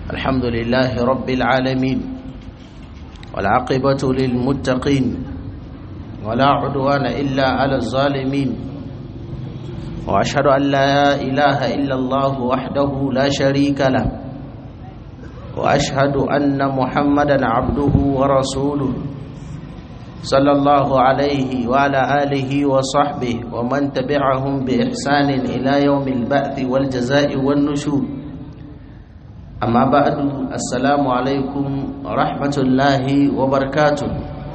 الحمد لله رب العالمين والعاقبة للمتقين ولا عدوان إلا على الظالمين وأشهد أن لا إله إلا الله وحده لا شريك له وأشهد أن محمدا عبده ورسوله صلى الله عليه وعلى آله وصحبه ومن تبعهم بإحسان إلى يوم البعث والجزاء والنشور أما بعد السلام عليكم ورحمة الله وبركاته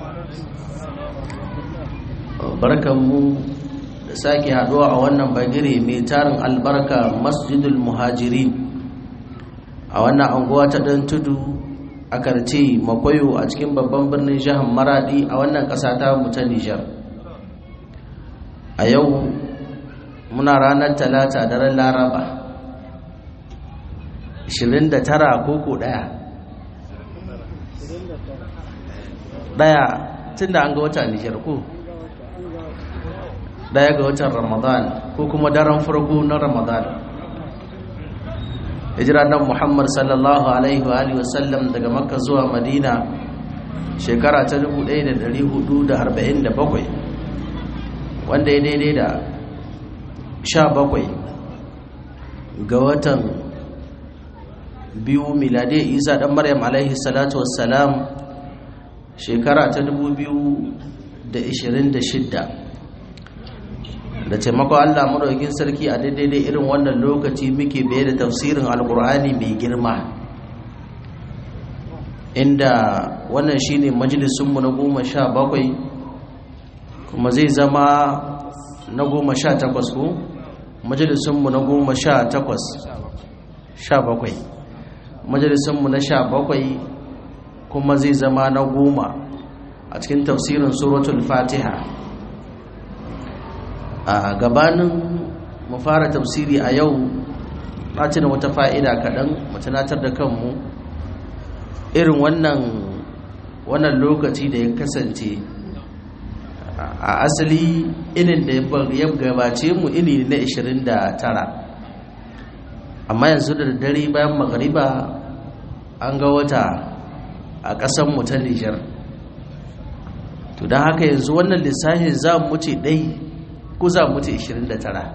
barkanmu da sake haduwa a wannan bagire mai tarin albarka masjidul muhajirin a wannan anguwa ta dan tudu a karce makwayo a cikin babban birnin jihar maradi a wannan ƙasa ta mu ta nijar a yau muna ranar talata daren laraba 29 koko daya daya tun da an ga wata nijar ko daya ga watan ramadan ko kuma daren farko na ramadan hijira nan muhammad sallallahu alaihi wa alihi wasallam daga makka zuwa madina shekara ta 1447 wanda ya daidai da 17 ga watan biyu milade isa dan maryam alaihi salatu wassalam shekara ta 2026 da taimako Allah madaukakin sarki a daidai irin wannan lokaci muke baye da tafsirin alkur'ani mai girma inda wannan shine majalisunmu na goma sha bakwai kuma zai zama na goma sha takwas ko majalisunmu na goma sha takwas sha bakwai majalisunmu na sha bakwai kuma zai zama na goma a cikin tafsirin suratul fatiha a gabanin mu fara tafsiri a yau na tuna wata fa'ida kaɗan tunatar da kanmu irin wannan wannan lokaci da ya kasance a asali inin da ya gabace mu ini na 29 amma yanzu da dare bayan magariba an ga wata a ƙasanmu ta nijar to don haka yanzu wannan lissafin za mu ce ɗai ko za mu ce 29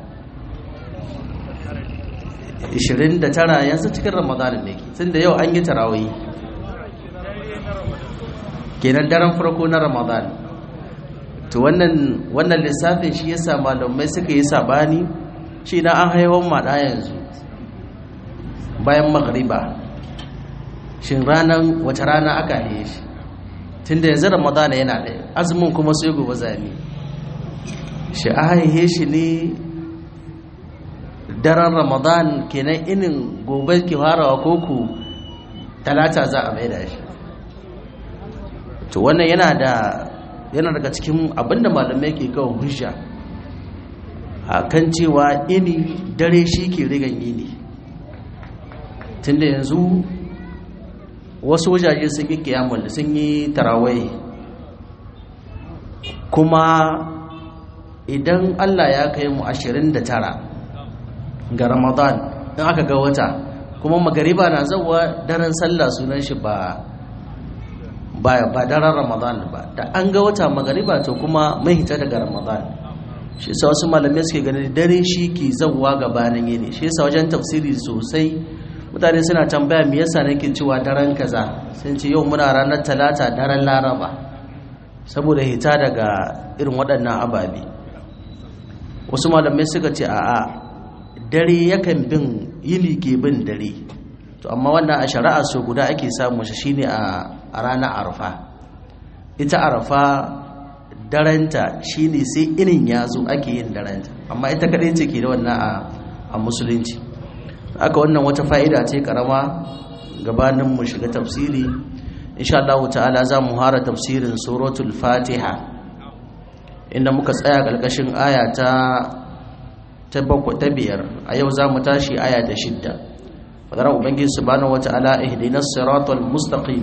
29 yanzu cikin ramadanin ne tun da yau an yi tarawai kenan daren farko na ramadan to wannan lissafin shi yasa malamai suka yi sabani shi na an haihuwan maɗa yanzu bayan magriba shin ranar wata rana aka haihe shi tun da yanzu ramadan yana ɗaya azumin kuma sai gobe zane shi a haihe shi ne daren ramadan kenan inin gobe ki farawa koko talata za a mai da shi to wannan yana da yana daga cikin abinda malamai ke kawo hujja a kan cewa ini dare shi ke rigan ini tunda yanzu wasu wajaje sun yi kiyamun sun yi tarawai kuma idan Allah ya kai mu 29 ga Ramadan in aka ga wata kuma magariba na zawa daren sallah sunan shi ba ba ba daren Ramadan ba da an ga wata magariba to kuma mai hita daga Ramadan shi yasa wasu malamai suke ganin dare shi ke zawa gabanin yini shi yasa wajen tafsiri sosai mutane suna tambaya me yasa nake cewa daren kaza sun ce yau muna ranar talata daren laraba saboda hita daga irin waɗannan ababe wasu malamai suka ce a'a dare yakan bin yini ke bin dare to amma wannan a shari'a so guda ake samu shi shine a ranar arfa ita arfa daranta shine sai inin ya zo ake yin daranta amma ita kadai ce ke da wannan a musulunci aka wannan wata fa'ida ce karama gabanin mu shiga tafsiri insha Allah ta'ala za mu hara tafsirin suratul fatiha inda muka tsaya ƙarƙashin aya ta ta biyar a yau za mu tashi aya ta shidda fadar ubangiji subhanahu wata'ala ihdinas siratal mustaqim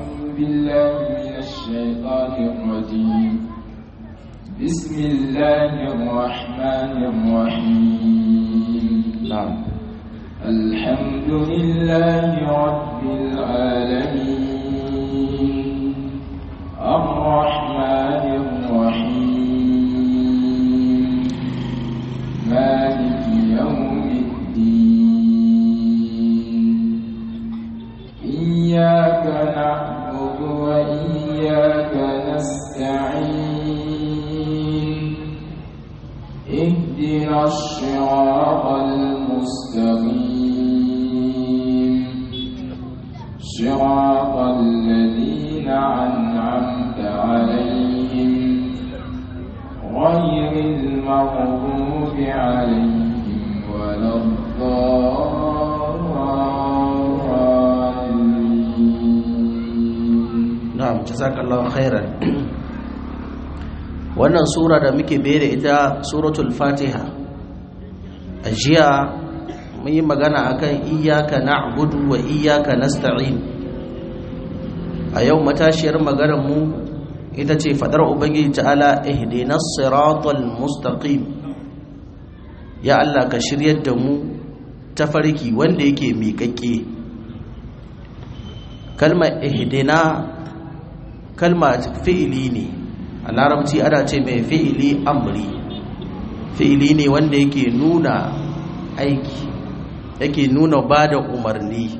بسم الله الرحمن الرحيم نعم الحمد لله رب العالمين الرحمن الرحيم مالك يوم الدين إياك نعبد وإياك نستعين اهدنا الصراط المستقيم صراط الذين أنعمت عليهم غير المغضوب عليهم ولا الضالين na'am jazakallahu khairan wannan sura da muke da ita suratul fatiha a jiya mun yi magana akan iyyaka na'budu wa iyyaka nasta'in a yau matashiyar maganar mu ita ce fadar ubangiji ta'ala ihdinas siratal mustaqim ya Allah ka shiryar da mu tafarki wanda yake miƙaƙƙe kalmar ihdina kalma fi'ili ne a larabci ana ce mai fi'ili amri fi'ili ne wanda yake nuna aiki yake nuna ba da umarni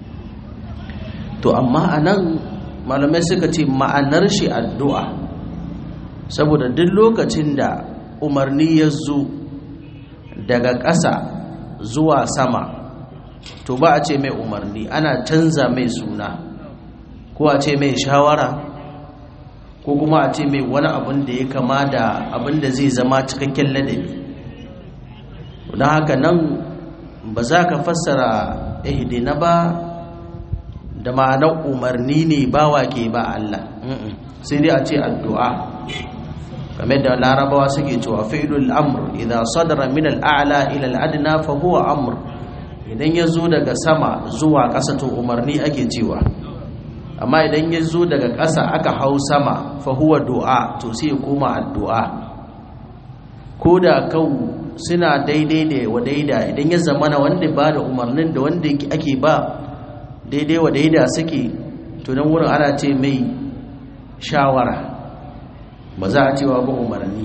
to amma a nan malamai suka ce ma'anar shi addu'a saboda duk lokacin da umarni ya zo daga ƙasa zuwa sama to ba a ce mai umarni ana canza mai suna ko a ce mai shawara ko kuma a ce mai wani abin da ya kama da abin da zai zama cikakken ladabi don haka nan ba za ka fassara ihdina ba da ma'anar umarni ne bawa ke ba Allah sai dai a ce addu'a game da larabawa suke cewa fi'lul amr idza sadara min al-a'la ila al-adna fa huwa amr idan ya zo daga sama zuwa ƙasa to umarni ake cewa amma idan ya zo daga ƙasa aka hau sama fa huwa du'a to sai ya koma addu'a ko da kau suna daidai da wa daida idan ya zamana wanda ba da umarnin da wanda ake ba daidai wa daida suke to nan wurin ana ce mai shawara ba za a cewa ba umarni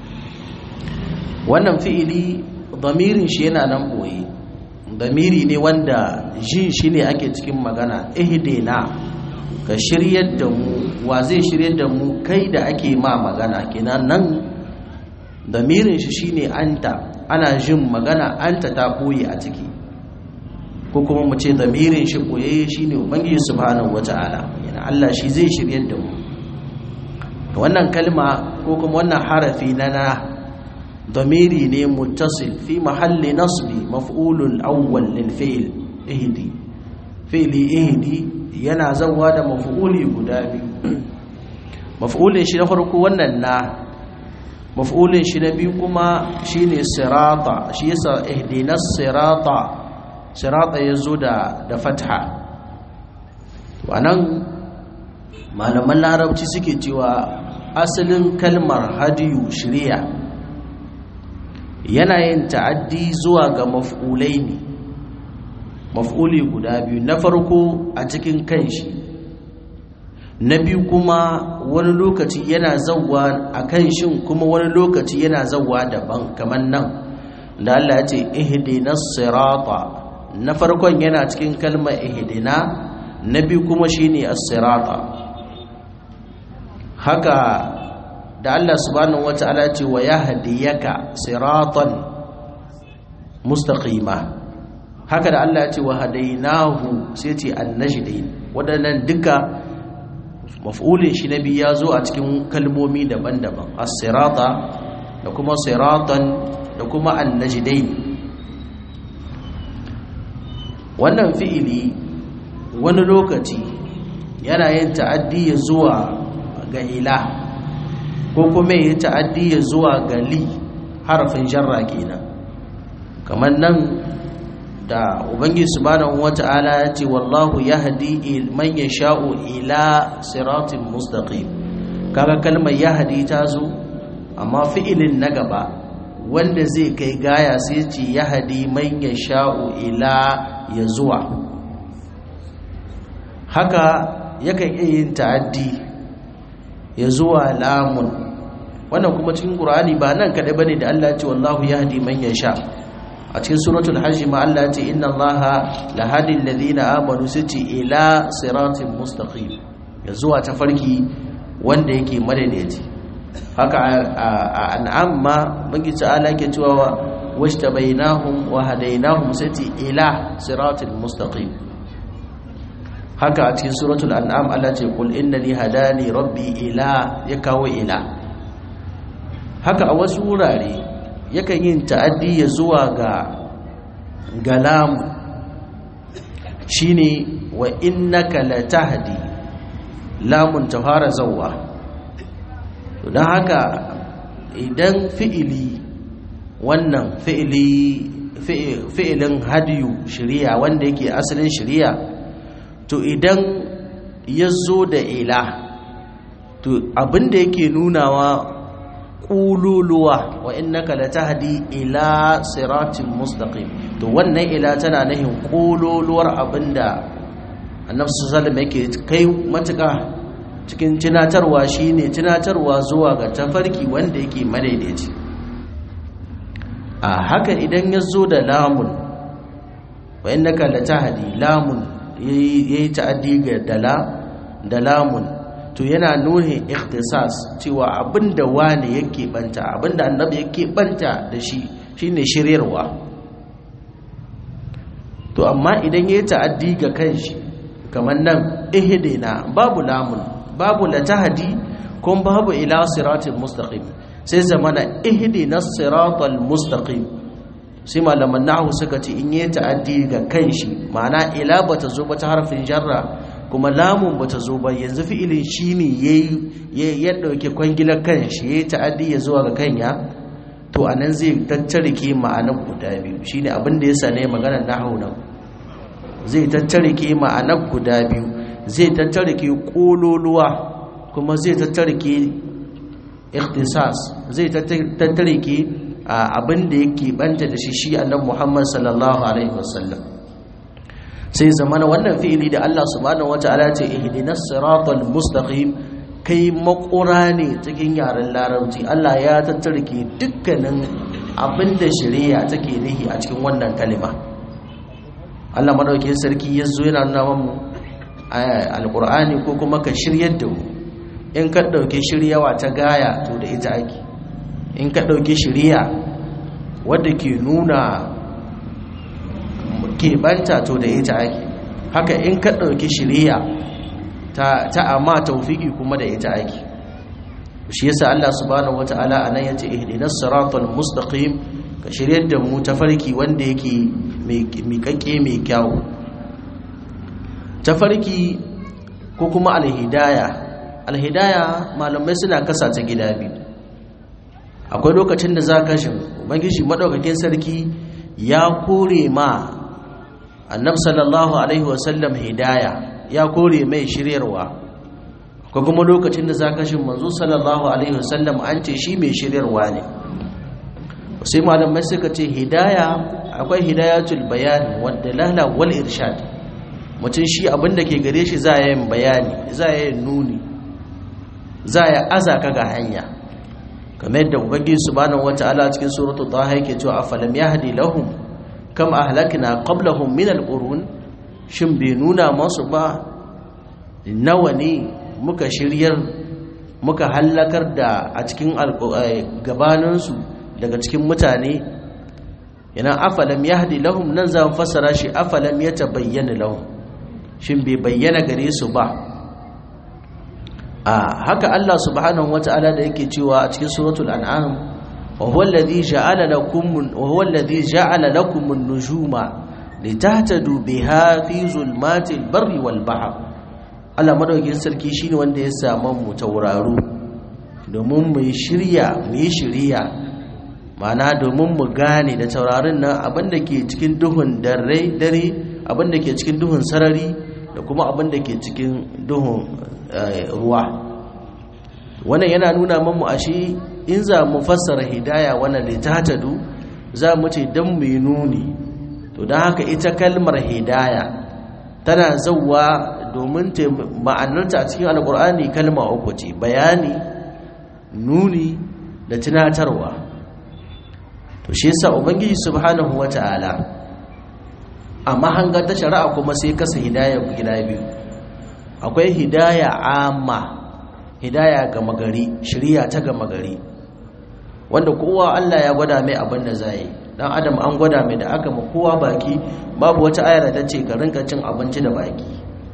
wannan fi'ili damirin shi yana nan boye damiri ne wanda jin shi ne ake cikin magana ihdina ka shiryar da mu wa zai shiryar da mu kai da ake ma magana kenan nan damirin shi shine anta ana jin magana anta ta boye a ciki ko kuma mu ce damirin shi boye shine ubangiji subhanahu wataala yana Allah shi zai shiryar da mu wannan kalma ko kuma wannan harafi na na damiri ne muttasil fi mahalli nasbi maf'ulul awwal lil fi'l ihdi fi'li ihdi yana zawa da maf'uli guda biyu maf'ulin shi na farko wannan na maf'ulin shi na biyu kuma shine sirata shi yasa ihdinas sirata sirata yazo da da fatha wannan malaman larabci suke cewa asalin kalmar hadiyu shiriya yana yin ta'addi zuwa ga maf'ulai ne maf'uli guda biyu na farko a cikin kanshi na biyu kuma wani lokaci yana zawwa a kanshin kuma wani lokaci yana zawwa daban kamar nan da Allah ya ce ihdinas sirata na farkon yana cikin kalmar ihdina na biyu kuma shine as-sirata haka da Allah subhanahu wata'ala ce wa yahdiyaka siratan mustaqima haka da Allah ya ce wa hadainahu sai ce annajdain wadannan duka maf'ulin shi nabi ya zo a cikin kalmomi daban-daban as-sirata da kuma siratan da kuma annajdain wannan fi'ili wani lokaci yana yin ta'addi ya zuwa ga ila ko kuma ya ta'addi ya zuwa ga li harafin jarra kenan kamar nan da ubangiji subhanahu wata'ala ya ce wallahu yahdi man yasha'u ila siratin mustaqim kaga kalmar yahdi ta zo amma fi'ilin na gaba wanda zai kai gaya sai ce ya hadi man ya sha'u ila ya zuwa haka yakan iya yin ta'addi ya zuwa lamun wannan kuma cikin qur'ani ba nan kadai bane da Allah ya ce wallahu yahdi man yasha a cikin suratul hajj ma Allah ya ce inna allaha lahadi alladhina amanu siti ila siratin mustaqim ya zuwa tafarki wanda yake madaidaici haka a an'am ma bangi ta'ala yake cewa washtabainahum wa hadainahum siti ila siratin mustaqim haka a cikin suratul an'am Allah ce kul innani hadani rabbi ila ya kawo ila haka a wasu wurare yakan yin ta'addi ya zuwa ga galam shine wa innaka latahdi lamun tahara zawwa don haka idan fi'ili wannan fi'ili fi'ilin hadiyu shari'a wanda yake asalin shari'a to idan ya zo da ila to abinda yake nunawa ƙululuwa wa innaka latahdi ila siratin mustaqim to wannan ila tana nahin ƙululuwar abinda annabi sallallahu yake kai matuƙa cikin tunatarwa shine tunatarwa zuwa ga tafarki wanda yake madaidaici a haka idan ya zo da lamun wa innaka latahdi lamun ya yi ta'addi ga dala da lamun to yana nuna ikhtisas cewa abinda wani yake banta abinda annabi yake banta da shi shine shiryarwa to amma idan ya yi ta'addi ga kanshi kamar nan ihdina babu lamun babu latahdi kuma babu ila siratal mustaqim sai zamana ihdina siratal mustaqim sai malaman nahu suka ce in yi ta'addi ga kanshi ma'ana ila bata zo ba ta harfin jarra kuma lamun bata zo ba yanzu fi'ilin shine yayi ya dauke kwangilar kanshi yayi ta'addi ya zuwa ga kanya to anan zai tattarike ma'anar guda biyu shine abin da yasa ne maganar nahu nan zai tattarike ma'anar guda biyu zai tattarike kololuwa kuma zai tattarike ikhtisas zai tattarike abin da yake banta da shi shi annabi Muhammad sallallahu alaihi wasallam sai zamana wannan fi'ili da Allah subhanahu wataala ya ce ihdinas siratal mustaqim kai makura ne cikin yaren larabci Allah ya tattarke dukkanin abin da shari'a take nihi a cikin wannan kalima Allah madaukakin sarki yazo yana nuna mu alqur'ani ko kuma ka shiryar da mu in ka dauke shiryawa ta gaya to da ita ake in ka ɗauki shiriya wadda ke nuna keɓanta to da ita ake haka in ka ɗauki shiriya ta amma taufiki kuma da ita ake shi yasa Allah subhanahu wata'ala anan yace ihdinas siratal mustaqim ka shiryar da mu tafarki wanda yake mai kakke mai kyau tafarki ko kuma alhidaya alhidaya malamai suna kasa ta gida biyu akwai lokacin da za ka shi ubangiji madaukakin sarki ya kore ma annab sallallahu alaihi wasallam hidaya ya kore mai shiryarwa akwai kuma lokacin da za ka shi manzo sallallahu alaihi wasallam an ce shi mai shiryarwa ne sai malamai suka ce hidaya akwai hidayatul bayan wadda lala wal irshad mutum shi abinda ke gare shi za a yin bayani za a yin nuni za a azaka ga hanya kamar yadda ubangiji subhanahu wata'ala cikin suratul taha yake cewa afalam yahdi lahum kam ahlakna qablahum min alqurun shin bai nuna masu ba nawa ne muka shiryar muka hallakar da a cikin gabanin su daga cikin mutane yana afalam yahdi lahum nan za mu fassara shi afalam yatabayyana lahum shin bai bayyana gare su ba a haka Allah subhanahu wata'ala da yake cewa a cikin suratul an'am wa huwa alladhi ja'ala lakum wa huwa alladhi ja'ala lakum an-nujuma litahtadu biha fi zulmatil barri wal bahr Allah madaukakin sarki shine wanda ya samu mu tauraro domin mu shirya mu yi shiriya ma'ana domin mu gane da taurarin nan abinda ke cikin duhun dare dare abinda ke cikin duhun sarari da kuma abinda ke cikin duhun ruwa wannan yana nuna mamu ashe in za mu fassara hidaya wannan litatadu za mu ce dan mu nuni to don haka ita kalmar hidaya tana zauwa domin ma'anarta a cikin alkur'ani kalma uku ce bayani nuni da tunatarwa to shi yasa ubangiji subhanahu wata'ala a mahangar ta shari'a kuma sai kasa hidaya gida biyu akwai hidaya amma hidaya ga magari shirya ta ga magari wanda kowa Allah ya gwada mai abin da zai dan adam an gwada mai da aka ma kowa baki babu wata ayar da ta ce ka rinka cin abinci da baki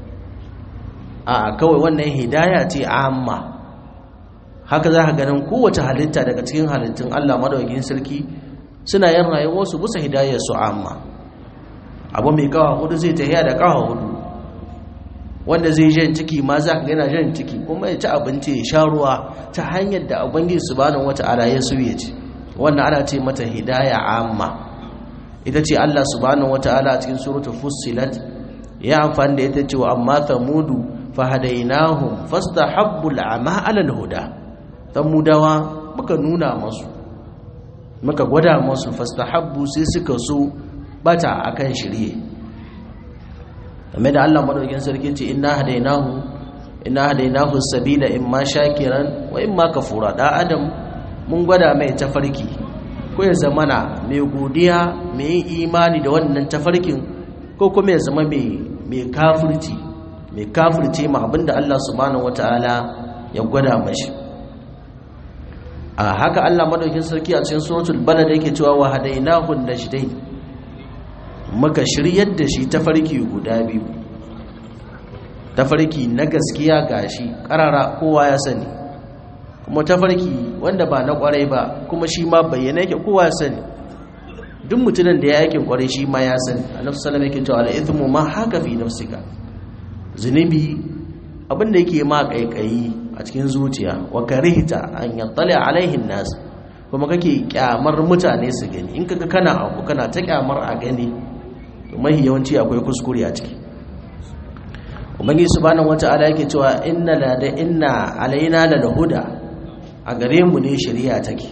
a kawai wannan hidaya ce amma haka za ka ganin kowace halitta daga cikin halittun Allah madaukakin sarki suna yin rayuwarsu bisa hidayar su amma abu mai kawa hudu zai tafiya da kawa hudu wanda zai jan ciki ma za ka gana jan ciki kuma ya ci abinci ya sha ruwa ta hanyar da ubangiji subhanahu wata'ala ya so ya ci wannan ana ce mata hidaya amma ita ce Allah subhanahu wata'ala a cikin suratul fussilat ya amfani da ita cewa amma thamudu fahadainahum fastahabbu al'ama 'ala al-huda thamudawa muka nuna masu muka gwada masu fastahabbu sai suka so bata akan shirye game da Allah madaukakin sarki ce inna hadainahu inna hadainahu sabila imma shakiran wa imma kafura da adam mun gwada mai tafarki ko ya zamana mai godiya mai imani da wannan tafarkin ko kuma ya zama mai mai kafirci mai kafirce ma abinda Allah subhanahu wataala ya gwada mashi a haka Allah madaukakin sarki a cikin suratul balad yake cewa wa hadainahu najdain muka shiryar da shi tafarki guda biyu tafarki na gaskiya gashi karara kowa ya sani kuma tafarki wanda ba na kwarai ba kuma shi ma bayyana yake kowa ya sani duk mutumin da ya aikin kwarai shi ma ya sani annabi sallallahu alaihi wasallam yake cewa al ma haka fi nafsika zunubi abinda yake ma kaikayi a cikin zuciya wa karihta an yattali alaihin nas kuma kake kyamar mutane su gani in kaga kana abu kana ta kyamar a gani to mai yawanci akwai kuskure a ciki ubangi subhanahu wata'ala yake cewa inna la da inna alaina la huda a gare mu ne shari'a take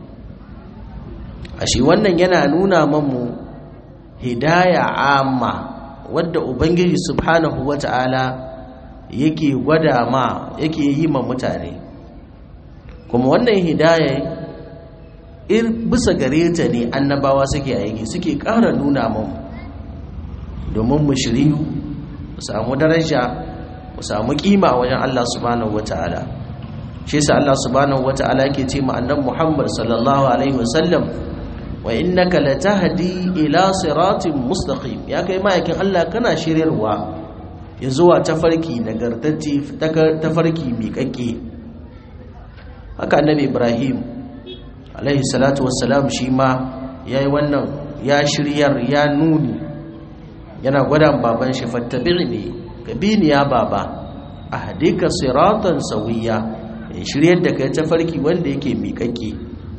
a shi wannan yana nuna mamu hidaya amma wadda ubangiji subhanahu wata'ala yake gwada ma yake yi ma mutane kuma wannan hidaya in bisa gare ta ne annabawa suke aiki suke ƙara nuna mamu domin mu shiryu mu samu daraja mu samu kima wajen Allah subhanahu wata'ala shi yasa Allah subhanahu wata'ala yake ce ma annabi Muhammad sallallahu alaihi wasallam wa innaka latahdi ila siratin mustaqim ya kai ma'aikin Allah kana shiryarwa ya zuwa tafarki nagartacce tafarki miƙaƙƙe haka annabi Ibrahim alaihi salatu wassalam shi ma yayi wannan ya shiryar ya nuni yana gwada baban shi fattabi'ni ka bi ni ya baba ahdika siratan sawiya in shiryar da kai tafarki wanda yake miƙaƙƙe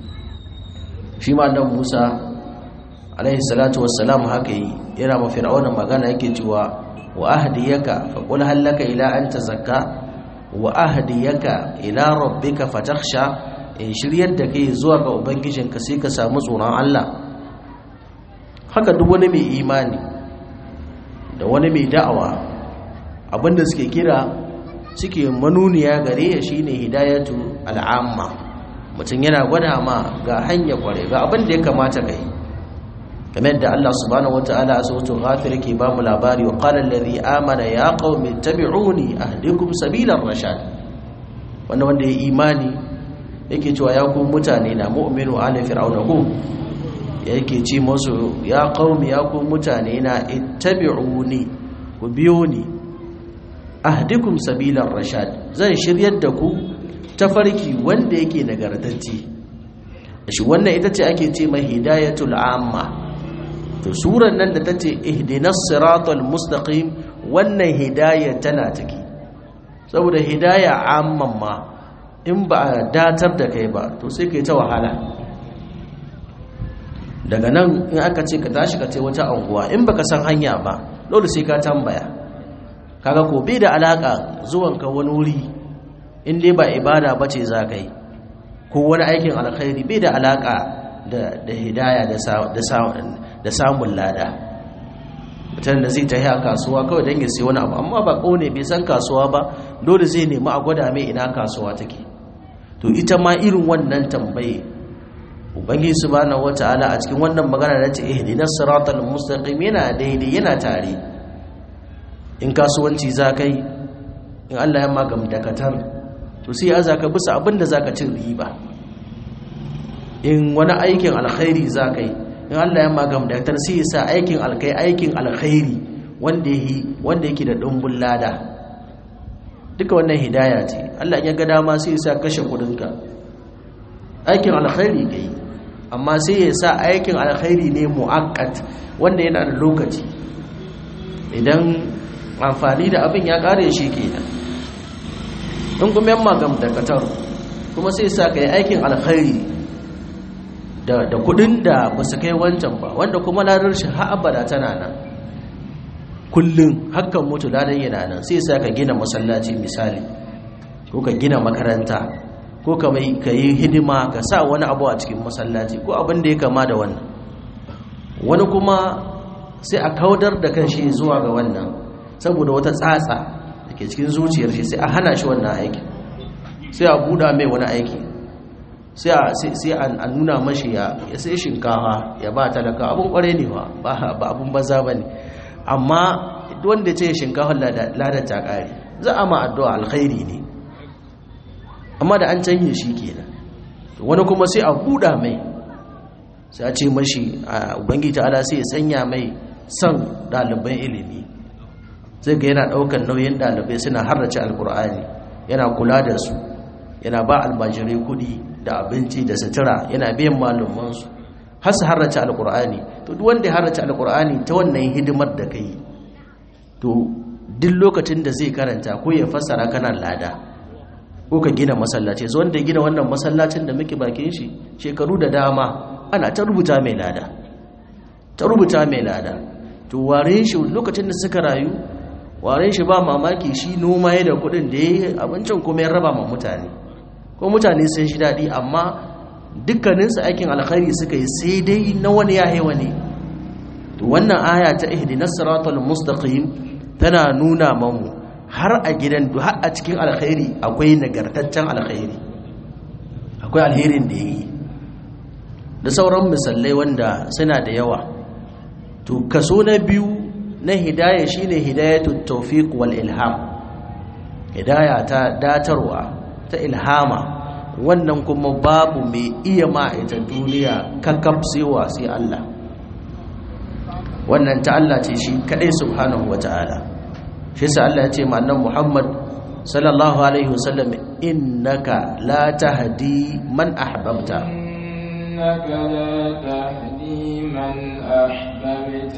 shi ma dan Musa alaihi salatu wassalam haka yi yana ma fir'auna magana yake cewa wa ahdiyaka fa qul hal laka ila an tazakka wa ahdiyaka ila rabbika fatakhsha in shiryar da kai zuwa ga ubangijinka sai ka samu tsoron Allah haka duk wani mai imani da wani mai da'awa abinda suke kira suke manuniya gare ya shine hidayatu al'amma mutum yana gwada ma ga hanya kware ga abin da ya kamata kai kamar yadda Allah subhanahu wataala a suratul ghafir yake ba mu labari wa qala allazi amana ya qaumi tabi'uni ahdikum sabilar rashad wanda wanda ya imani yake cewa ya ku mutane na mu'minu ala fir'auna ku yake ce musu ya qaumi ya ku mutane na ittabi'uni ku biyo ni ahdikum sabilar rashad zan shiryar da ku tafarki wanda yake nagartacce shi wannan ita ce ake ce mai hidayatul amma to suran nan da tace ihdinas siratal mustaqim wannan hidaya tana take saboda hidaya amman ma in ba a datar da kai ba to sai kai ta wahala daga nan in aka ce ka tashi ka ce wata anguwa in baka san hanya ba dole sai ka tambaya kaga ko bai da alaka zuwanka wani wuri in dai ba ibada ba ce za ka yi ko wani aikin alkhairi bai da alaka da hidaya da samun lada mutum da zai tafi a kasuwa kawai don ya sai wani abu amma ba ne bai san kasuwa ba dole zai nemi a gwada mai ina kasuwa take to ita ma irin wannan tambaye ubangiji subhanahu wata'ala a cikin wannan magana da ce ihdinas siratal mustaqim yana daidai yana tare in kasuwanci za kai in Allah ya magam dakatar to sai ya zaka bisa abin da zaka cin riba in wani aikin alkhairi za kai in Allah ya magam dakatar sai ya sa aikin alkai aikin alkhairi wanda yake wanda yake da dumbul lada duka wannan hidaya ce Allah ya ga dama sai ya sa kashe kudinka aikin alkhairi kai amma sai ya sa aikin alkhairi ne mu'akkat wanda yana da lokaci idan amfani da abin ya kare shi kenan in kuma yamma gam da katar kuma sai sa ka yi aikin alkhairi da da kudin da ba su kai wancan ba wanda kuma ladar shi har abada tana nan kullum hakan mutu ladan yana nan sai sa ka gina masallaci misali ko ka gina makaranta ko ka yi hidima ka sa wani abu a cikin masallaci ko abin da ya kama da wannan wani kuma sai a kaudar da kan shi zuwa ga wannan saboda wata tsatsa da ke cikin zuciyar shi sai a hana shi wannan aiki sai a buɗa mai wani aiki sai a nuna mashi ya sai shinkawa ya ba talaka abin kware ne ba ba abin banza ba ne amma wanda ce shinkawa ladar ta ƙare za a ma addu'a alkhairi ne amma da an canye shi kenan wani kuma sai a buɗa mai sai a ce mashi a ubangiji ala sai ya sanya mai son ɗaliban ilimi zai ga yana ɗaukar nauyin ɗalibai suna harrace alkur'ani yana kula da su yana ba almajirai kuɗi da abinci da sutura yana biyan malumansu har su harrace alkur'ani to duk wanda ya harrace alkur'ani ta wannan hidimar da kai to duk lokacin da zai karanta ko ya fassara kana lada ko ka gina masallaci so wanda ya gina wannan masallacin da muke bakin shi shekaru da dama ana ta rubuta mai lada ta rubuta mai lada to ware shi lokacin da suka rayu ware shi ba mamaki shi noma ya da kudin da ya yi abincin kuma ya raba ma mutane ko mutane sun shi daɗi amma dukkaninsu aikin alkhairi suka yi sai dai na wani ya haiwa ne to wannan aya ta ihdinas siratal mustaqim tana nuna mamu har a gidan har a cikin alkhairi akwai nagartaccen alkhairi akwai alherin da yi da sauran misalai wanda suna da yawa to kaso na biyu na hidaya shine hidayatut tawfiq wal ilham hidaya ta datarwa ta ilhama wannan kuma babu mai iya ma ita duniya kakkaf sewa sai Allah wannan ta Allah ce shi kadai subhanahu wataala shi sa Allah ya ce ma annabi Muhammad sallallahu alaihi wasallam innaka la tahdi man ahbabta إنك لا تهدي من أحببت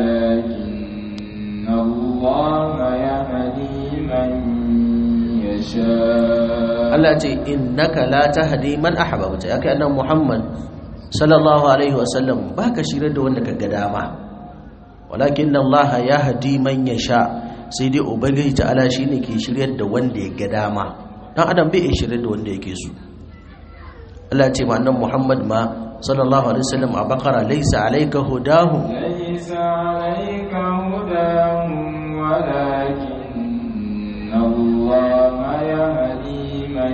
ولكن الله يهدي من يشاء Allah ce innaka la tahdi man ahbabta yake annabi Muhammad sallallahu alaihi wasallam baka shirar da wanda kaga dama walakin Allah yahdi man yasha sai dai ubangiji ta'ala shine ke shiryar da wanda ya ga dama dan adam bai shiryar da wanda yake so Allah ce ma annabi Muhammad ma sallallahu alaihi wasallam a bakara laysa alayka hudahum ليس عليك هداهم ولكن الله يهدي من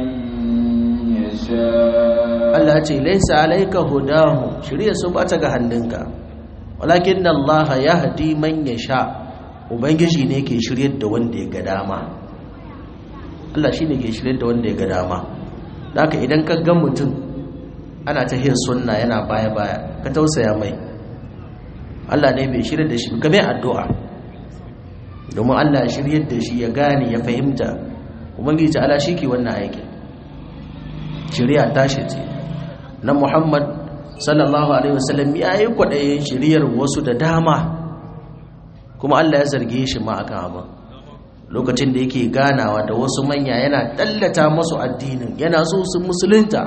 يشاء Allah ce laysa alayka hudahum shirye su bata ga hannunka walakin Allah yahdi man yasha ubangiji ne ke shiryar da wanda ya ga dama Allah shine ke shiryar da wanda ya ga dama haka idan ka ga mutum ana ta hin sunna yana baya baya ka tausaya mai Allah ne bai shirya da shi ka mai addu'a domin Allah ya shiryar da shi ya gane ya fahimta ubangiji ta'ala shi ke wannan aiki shirya tashi ce na Muhammad sallallahu alaihi wasallam ya yi kwaɗayin shiryar wasu da dama kuma Allah ya zarge shi ma akan abin lokacin da yake ganawa da wasu manya yana tallata masu addinin yana so su musulunta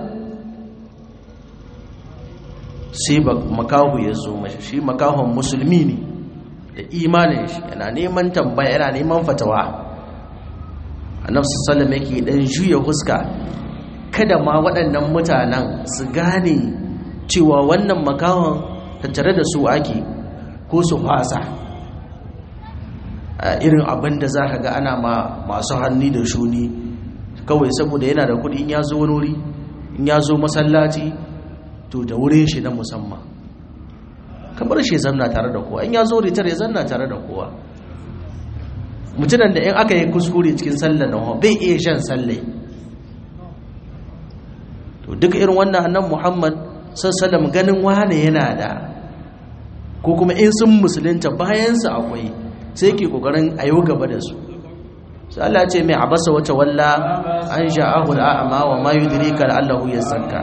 sai makahu ya zo mashi shi makahon musulmi ne da imanin shi yana neman tambaya yana neman fatawa annabi sallallahu yake dan juya huska kada ma waɗannan mutanen su gane cewa wannan makahon tattare da su ake ko su fasa irin abin da za ka ga ana ma masu hannu da shuni kawai saboda yana da kuɗi in ya zo wani wuri in ya zo masallaci to da wurin shi na musamman kamar shi zanna tare da kowa in ya zo ritar ya zanna tare da kowa mutunan da in aka yi kuskure cikin sallar na bai iya shan sallai to duka irin wannan annan muhammad sassalam ganin wane yana da ko kuma in sun musulunta bayansa akwai sai ke kokarin a yau gaba da su sai Allah ce mai abasa wata walla an sha'ahu al'a'ama wa ma yudrika la'allahu yazakka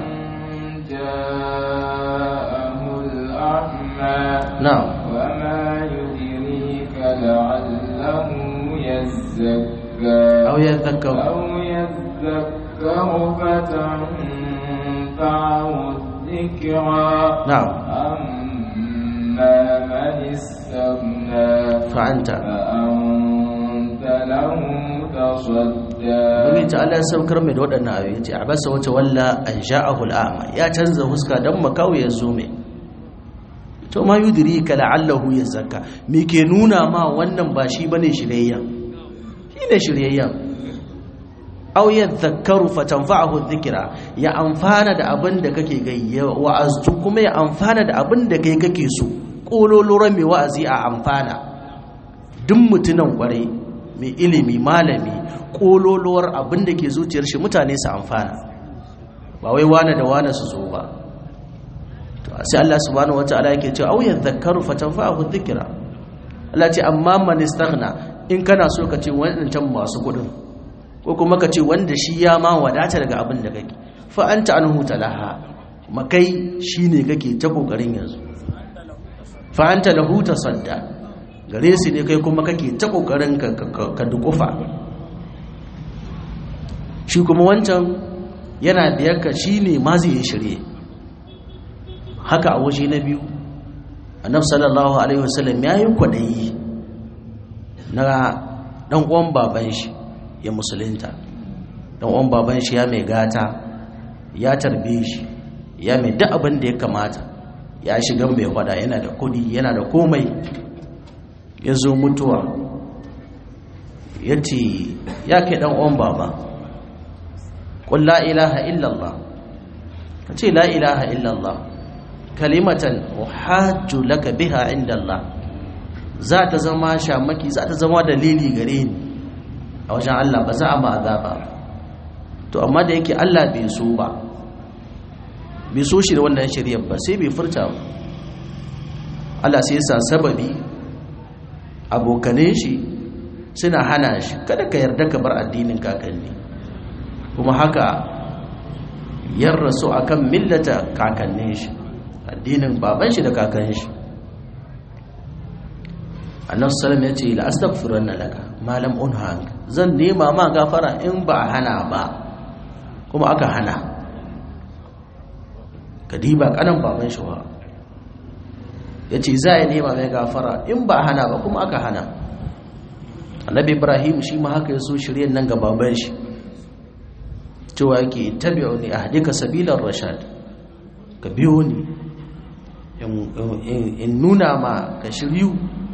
na'am wa ma yudrika la'allahu yazakka aw yadhakkaru aw yadhakkaru fatanfa'ahu dhikra na'am amma man istaghna fa'anta فأنت له تصدى Ubangiji ta Allah ya saukar mai da waɗannan ayoyi ce a basa wata walla an sha'ahu al'ama ya canza huska don makawo ya zo mai to ma yudiri ka la'allahu ya zaka me ke nuna ma wannan ba shi bane shiryayyan shi ne shiryayyan aw yadhakkaru fatanfa'ahu dhikra ya amfana da abin da kake gayya wa'azu kuma ya amfana da abin da kai kake so kololoran mai wa'azi a amfana duk mutunan kwarai mai ilimi malami kololuwar abin da ke zuciyar shi mutane su amfana ba wai wane da wane su zo ba to sai Allah subhanahu wataala yake cewa au yadhakkaru fatanfa'ahu dhikra Allah ce amma man istaghna in kana so ka ce wannan masu kudin ko kuma ka ce wanda shi ya ma wadata daga abin da kake fa anta anhu talaha makai shine kake ta kokarin yanzu fa anta lahu tasadda gare su ne kai kuma kake ta kokarin ka dukufa shi kuma wancan yana biyar ka shi ne ma zai yi shirye haka a waje na biyu annabi sallallahu alaihi wasallam ya yi kwaɗayi na ɗan uwan baban shi ya musulunta ɗan uwan baban shi ya mai gata ya tarbe shi ya mai duk abin da ya kamata ya shiga mai kwada yana da kudi yana da komai ya zo mutuwa ya ce ya kai ɗan uwan baba ƙun la ilaha illallah ka ce la ilaha illallah kalimatan uhajju laka biha inda Allah za ta zama shamaki za ta zama dalili gare ni a wajen Allah ba za a ma azaba to amma da yake Allah bai so ba bai so shi da wannan shari'ar ba sai bai furta ba Allah sai ya sa sababi abokanin shi suna hana shi kada ka yarda ka bar addinin kakanni kuma haka yar rasu akan millata kakannin shi addinin baban shi da kakan shi annabi sallallahu ya ce la astaghfiranna laka malam unha zan nema ma gafara in ba hana ba kuma aka hana kadiba kanan baban shi wa yace za ya nema mai gafara in ba hana ba kuma aka hana annabi ibrahim shi ma haka yaso shiryen nan ga baban shi cewa yake tabi'uni ahdika sabilar rashad ka biyo ni in nuna ma ka shiryu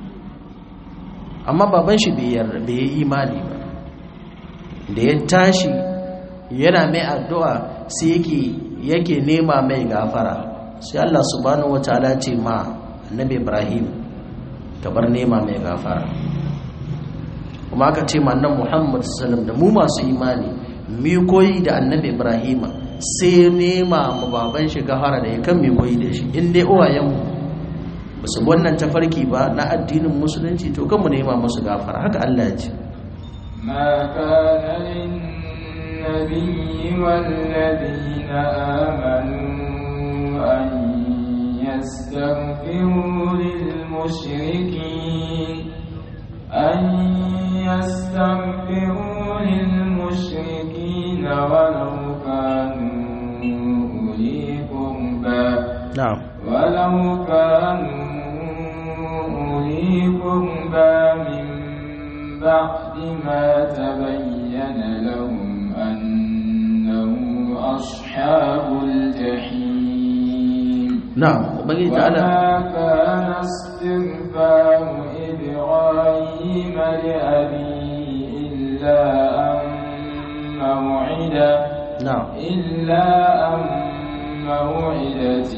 amma baban shi bai yi imani ba da ya tashi yana mai addu'a sai yake yake nema mai gafara sai Allah subhanahu wataala ce ma annabi Ibrahim ka bar nema mai gafara kuma aka ce ma annabi Muhammad sallallahu da mu masu imani mi koyi da annabi Ibrahim sai nema mu baban shi gafara da ya kan mi koyi da shi in dai uwayenmu ba su wannan tafarki ba na addinin musulunci to kan mu nema musu gafara haka Allah ya ce ما كان للنبي والذين آمنوا أن يستغفروا للمشركين أن يستغفروا للمشركين ولو كانوا أولي قربى na'am ولو كانوا أولي قربى من بعد ما تبين لهم أنه أصحاب الجحيم na'am ubangiji ta'ala وما كان استغفار إبراهيم لأبيه إلا أن موعدة na'am إلا أن موعدة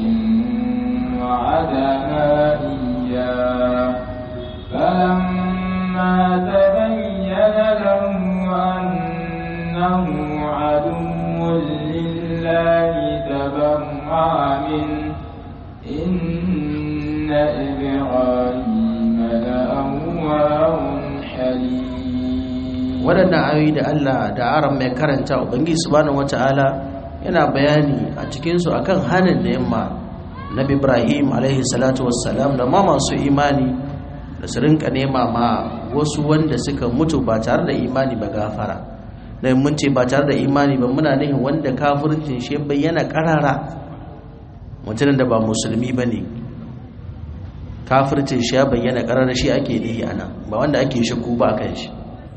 وعدها إياه فلما تبين له أنه عدو لله تبرأ منه إن إبراهيم لأواه حليم waɗannan ayoyi da Allah da aran mai karanta ubangiji subhanahu wata'ala yana bayani a cikinsu akan hanin da yamma nabi ibrahim alaihi salatu wassalam da ma masu imani da su rinka nema ma wasu wanda suka mutu ba tare da imani ba gafara da mun ce ba tare da imani ba muna nihin wanda kafircin shi bayyana karara mutumin da ba musulmi ba ne kafircin shi ya bayyana karara shi ake nihi ana ba wanda ake shakku ba kan shi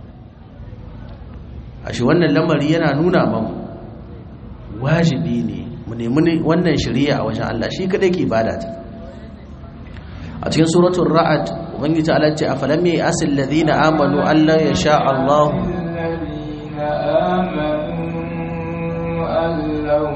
a shi wannan lamari yana nuna mamu wajibi ne mu nemi wannan shari'a a wajen Allah shi kadai ke bada ta a cikin suratul ra'ad ubangiji Allah ce afalam ya asil ladina amanu alla yasha Allah الذين آمنوا أن لو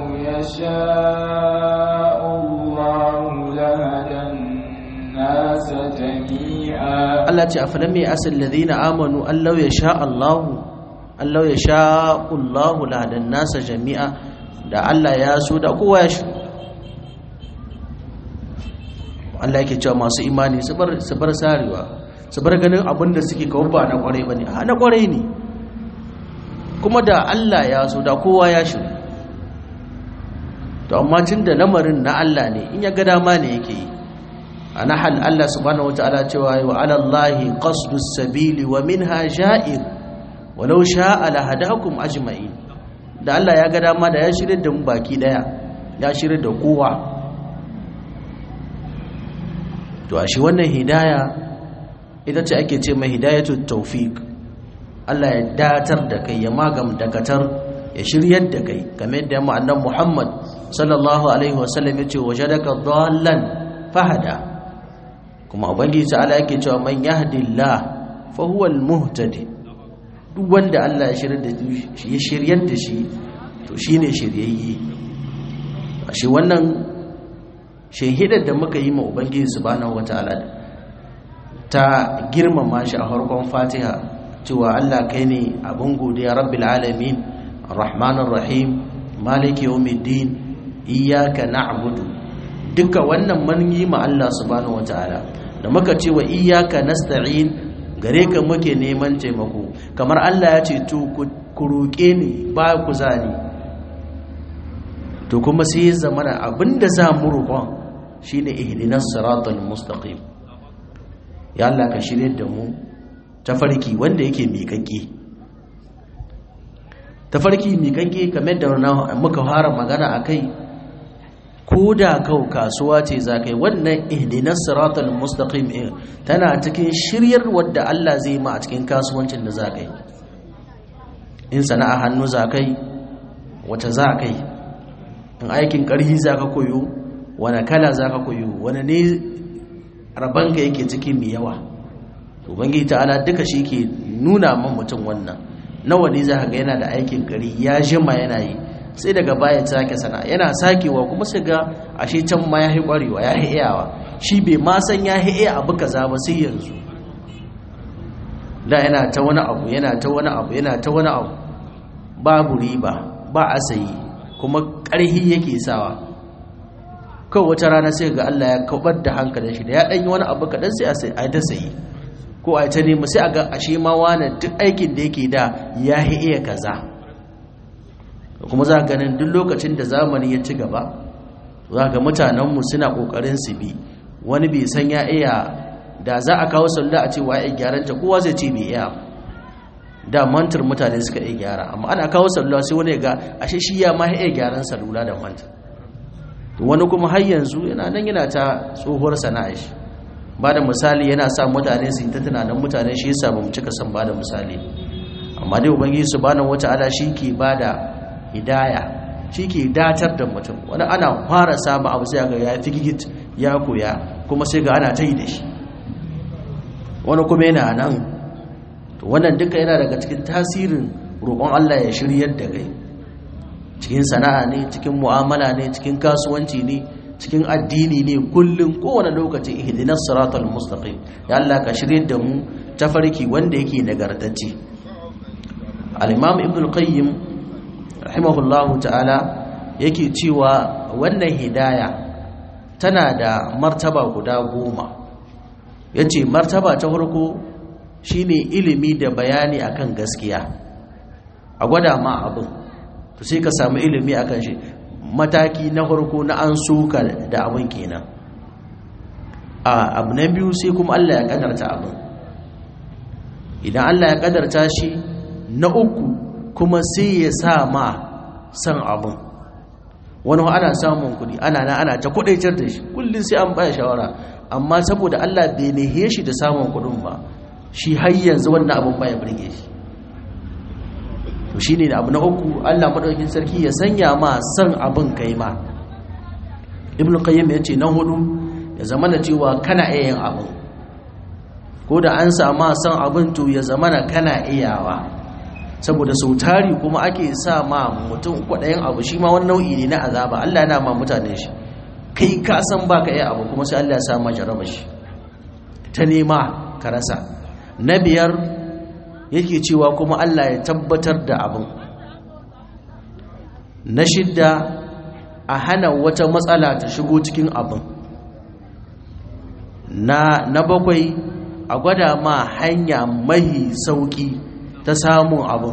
يشاء الله لهدى الناس جميعا Allah ce afalam ya asil ladina amanu alla yasha Allah alla yasha Allah la hadan nasa jami'a da Allah ya so da kowa ya shi Allah yake cewa masu imani su bar su bar sarewa su bar ganin abin da suke kawo ba na kwarai bane a na kwarai ne kuma da Allah ya so da kowa ya shi to amma tun da lamarin na Allah ne in ya ga dama ne yake yi a nahal Allah subhanahu wataala cewa wa ala Allahi qasdus sabili wa minha ja'ir walau sha'a la hadakum ajma'in da Allah ya ga dama da ya shirye da mu baki daya ya shirye da kowa to a shi wannan hidaya ita ce ake ce mai hidayatul tawfiq Allah ya datar da kai ya magam dakatar ya shiryar da kai kamar da mu annabi Muhammad sallallahu alaihi wasallam ya ce wajadaka dhallan fahada kuma ubangiji ta'ala yake cewa man yahdillah fa huwa al-muhtadi duk wanda Allah ya shiryar da shi ya shiryar da shi to shine shiryayye shi wannan shehidar da muka yi ma ubangiji subhanahu wataala ta girmama shi a farkon Fatiha cewa Allah kai ne abin godiya rabbil alamin arrahmanir rahim maliki yawmiddin iyyaka na'budu duka wannan mun yi ma Allah subhanahu wataala da muka ce wa iyyaka nasta'in gare ka muke neman taimako kamar Allah ya ce to ku roƙe ni ba ku zani to kuma sai ya zama abinda za mu roƙon shine ihdinas siratal mustaqim ya Allah ka shirye da mu tafarki wanda yake miƙaƙe tafarki miƙaƙe kamar da muka fara magana akai ko da kau kasuwa ce za kai wannan ihdinas siratal mustaqim tana cikin shiryar wadda Allah zai ma a cikin kasuwancin da za kai in sana'a hannu za kai wata za kai in aikin ƙarhi za ka koyo wani kala za ka koyo wani ne rabanka yake cikin mai yawa ubangiji ta'ala duka shi ke nuna man mutum wannan nawa ne za ka ga yana da aikin ƙari ya jima yana yi sai daga baya sake sana yana sakewa kuma sai ga ashe can ma ya ƙwarewa ya iyawa shi bai ma san ya iya abu kaza ba sai yanzu da yana ta wani abu yana ta wani abu yana ta wani abu babu riba ba asayi kuma ƙarhi yake sawa kawai wata rana sai ga Allah ya kabar da hankalin shi da ya ɗanyi wani abu kaɗan sai a ta sayi ko a ta nemi sai a ga ashe ma wani duk aikin da yake da ya iya kaza kuma za ganin duk lokacin da zamani ya ci gaba za ga mutanenmu suna ƙoƙarin su bi wani bai san ya iya da za a kawo sallah a ce wa ya gyaran ta kowa zai ce bai iya da mantar mutane suka iya gyara amma ana kawo sallah sai wani ya ga ashe shi ya ma iya gyaran salula da mantar wani kuma har yanzu yana nan yana ta tsohuwar sana'a shi ba da misali yana sa mutane su yi ta tunanin mutane shi yasa ba mu cika san ba da misali amma dai ubangiji subhanahu wata'ala shi ke ba da hidaya shi ke datar da mutum wani ana fara samu abu sai ga ya fi gigit ya koya kuma sai ga ana ta yi da shi wani kuma yana nan to wannan duka yana daga cikin tasirin roƙon Allah ya shiryar da kai cikin sana'a ne cikin mu'amala ne cikin kasuwanci ne cikin addini ne kullum kowane lokaci ihdinas siratal mustaqim ya Allah ka shiryar da mu tafarki wanda yake nagartacce al-imam ibn al-qayyim rahimahullahu ta'ala yake cewa wannan hidaya tana da martaba guda goma yace martaba ta farko shine ilimi da bayani akan gaskiya a gwada ma abin to sai ka samu ilimi akan shi mataki na farko na an suka da abin kenan a abu na biyu sai kuma Allah ya kadarta abin idan Allah ya kadarta shi na uku kuma sai ya sa ma san abin wani ana samun kudi ana na ana ta kudaitar da shi kullum sai an baya shawara amma saboda Allah bai nehe shi da samun kudin ba shi har yanzu wannan abin baya burge shi to shine da abu na uku Allah madaukakin sarki ya sanya ma san abin kai ma ibn qayyim yace na hudu ya zama da cewa kana iya yin abin ko da an sama san abin to ya zama na kana iyawa saboda sautari kuma ake sa ma mutum kwaɗayin abu shi ma wani nau'i ne na azaba Allah yana ma mutane shi kai ka san baka iya abu kuma sai Allah ya sa ma jaraba shi ta nema ka rasa na biyar yake cewa kuma Allah ya tabbatar da abin na shidda a hana wata matsala ta shigo cikin abin na, na bakwai a gwada ma hanya mahi sauki ta samun abin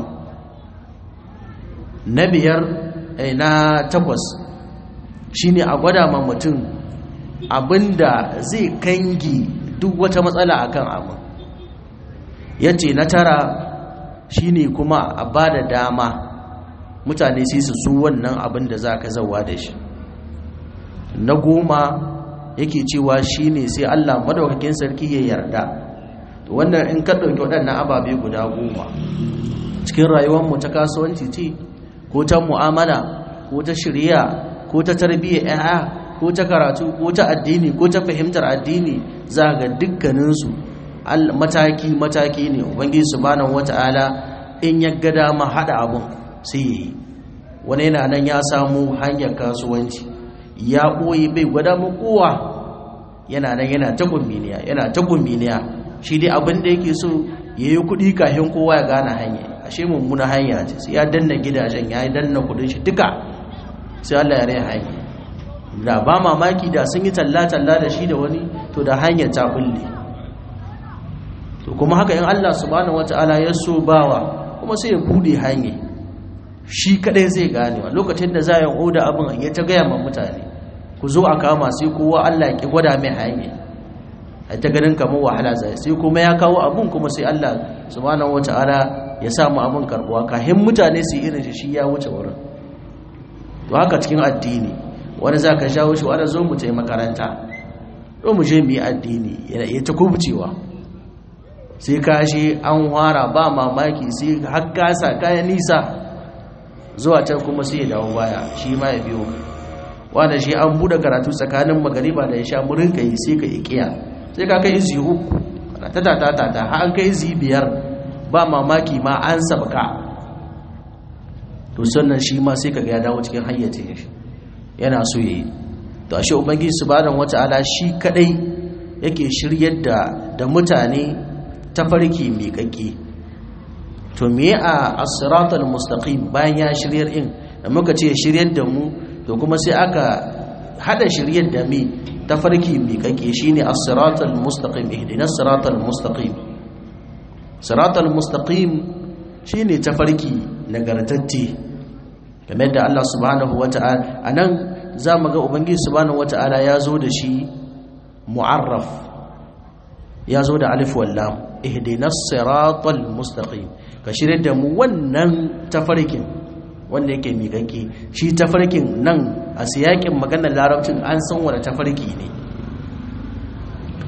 na biyar eh, na takwas shine a gwada ma mutum abinda zai kangi duk wata matsala akan abin ya ce na tara shine kuma a ba da dama mutane sai su su wannan abin da za ka zauwa da shi na goma yake cewa shine sai allah madaukakin sarki ya yarda wannan in ka ɗauki waɗannan ababe guda goma cikin rayuwarmu ta kasuwanci ce ko ta mu'amala ko ta shirya ko ta tarbiyyar 'ya'ya ko ta karatu ko ta addini ko ta fahimtar addini za ga dukkaninsu mataki-mataki ne ubangiji subhanahu wata'ala in ya ga dama hada abun sai yi wani yana nan ya samu hanyar kasuwanci ya ɓoye bai gwada mu kowa yana nan yana ta gumbiniya yana ta gumbiniya shi dai abin da yake so ya yi kuɗi kafin kowa ya gane hanya ashe mummuna hanya ce sai ya danna gidajen ya yi danna kuɗin shi duka sai Allah ya rai hanya da ba mamaki da sun yi talla-talla da shi da wani to da hanyar ta bulle to kuma haka in Allah subhanahu wataala ya so bawa kuma sai ya bude hanye shi kadai zai gane wa lokacin da za ya oda abin ya ta gaya ma mutane ku zo a kama sai kowa Allah ya ki gwada mai hanye ai ta ganin kamar wahala zai sai kuma ya kawo abun kuma sai Allah subhanahu wataala ya sa mu abin karbuwa kahin mutane su irin shi shi ya wuce wurin to haka cikin addini wani za ka shawo shi wani zo mu ta makaranta to mu je mu yi addini ya ta kubcewa sai kashi an wara ba mamaki sai har kasa kayan nisa zuwa can kuma sai ya dawo baya shi ma ya biyo wanda shi an bude karatu tsakanin magariba da ya sha murin ka yi sai ka ikiya sai ka kai izi uku ta ta ta ta ta har an kai izi biyar ba mamaki ma an sabka to sannan shi ma sai ka ga ya dawo cikin hayyacin shi yana so yi to ashe ubangiji subhanahu wata'ala shi kadai yake shiryar da da mutane tafarki miƙaƙƙi to me a as-siratal mustaqim bayan ya shiryar in da muka ce shiryar da mu to kuma sai aka hada shiryar da mi tafarki miƙaƙƙi shine as-siratal mustaqim ihdinas siratal mustaqim siratal mustaqim shine tafarki nagartacce game da Allah subhanahu wata'ala anan zamu ga ubangiji subhanahu wata'ala ya zo da shi mu'arraf ya zo da alif wallam ihdinas siratal mustaqim ka shirye da mu wannan tafarkin wanda yake miƙaƙe shi tafarkin nan a siyakin maganar larabcin an san wani tafarki ne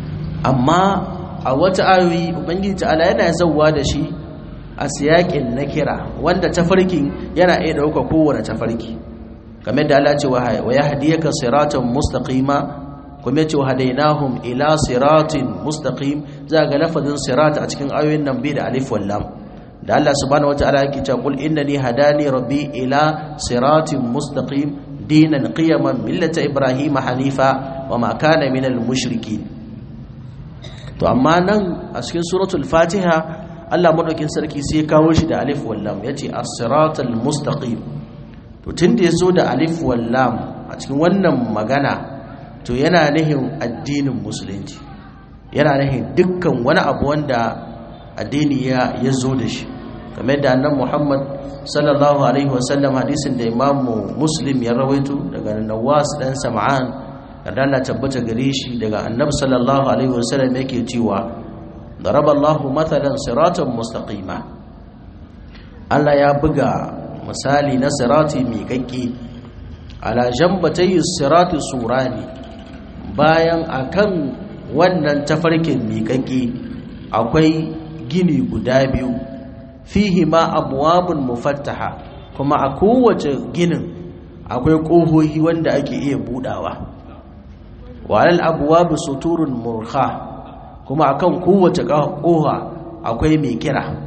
amma a wata ayoyi ubangiji ta'ala yana zauwa da shi a siyakin na kira wanda tafarkin yana iya ɗauka kowane tafarki kamar da Allah ce wa ya hadiyaka siratan mustaqima kuma yace hadainahum ila siratin mustaqim za ga lafazin sirat a cikin ayoyin nan bi da alif wal lam da Allah subhanahu wataala yake cewa qul innani hadani rabbi ila siratin mustaqim dinan qiyaman millata ibrahima hanifa wama kana minal mushrikin to amma nan a cikin suratul fatiha Allah madaukin sarki sai kawo shi da alif wal lam yace as-siratal mustaqim to tunda yazo da alif wal lam a cikin wannan magana to yana nihin addinin musulunci yana nihin dukkan wani abu wanda addini ya yazo da shi kamar yadda annabi Muhammad sallallahu alaihi wasallam hadisin da imamu muslim ya rawaito daga nawas dan sam'an da Allah tabbata gare shi daga annabi sallallahu alaihi wasallam yake cewa daraba Allah mathalan siratan mustaqima Allah ya buga misali na sirati miƙaƙƙi ala jambatay sirati surani bayan akan wannan tafarkin miƙaƙƙi akwai gini guda biyu fihi ma abwabun mufattaha kuma a kowace ginin akwai ƙohohi wanda ake iya budawa walal abwabu suturun murkha kuma akan kowace ƙoha akwai mai kira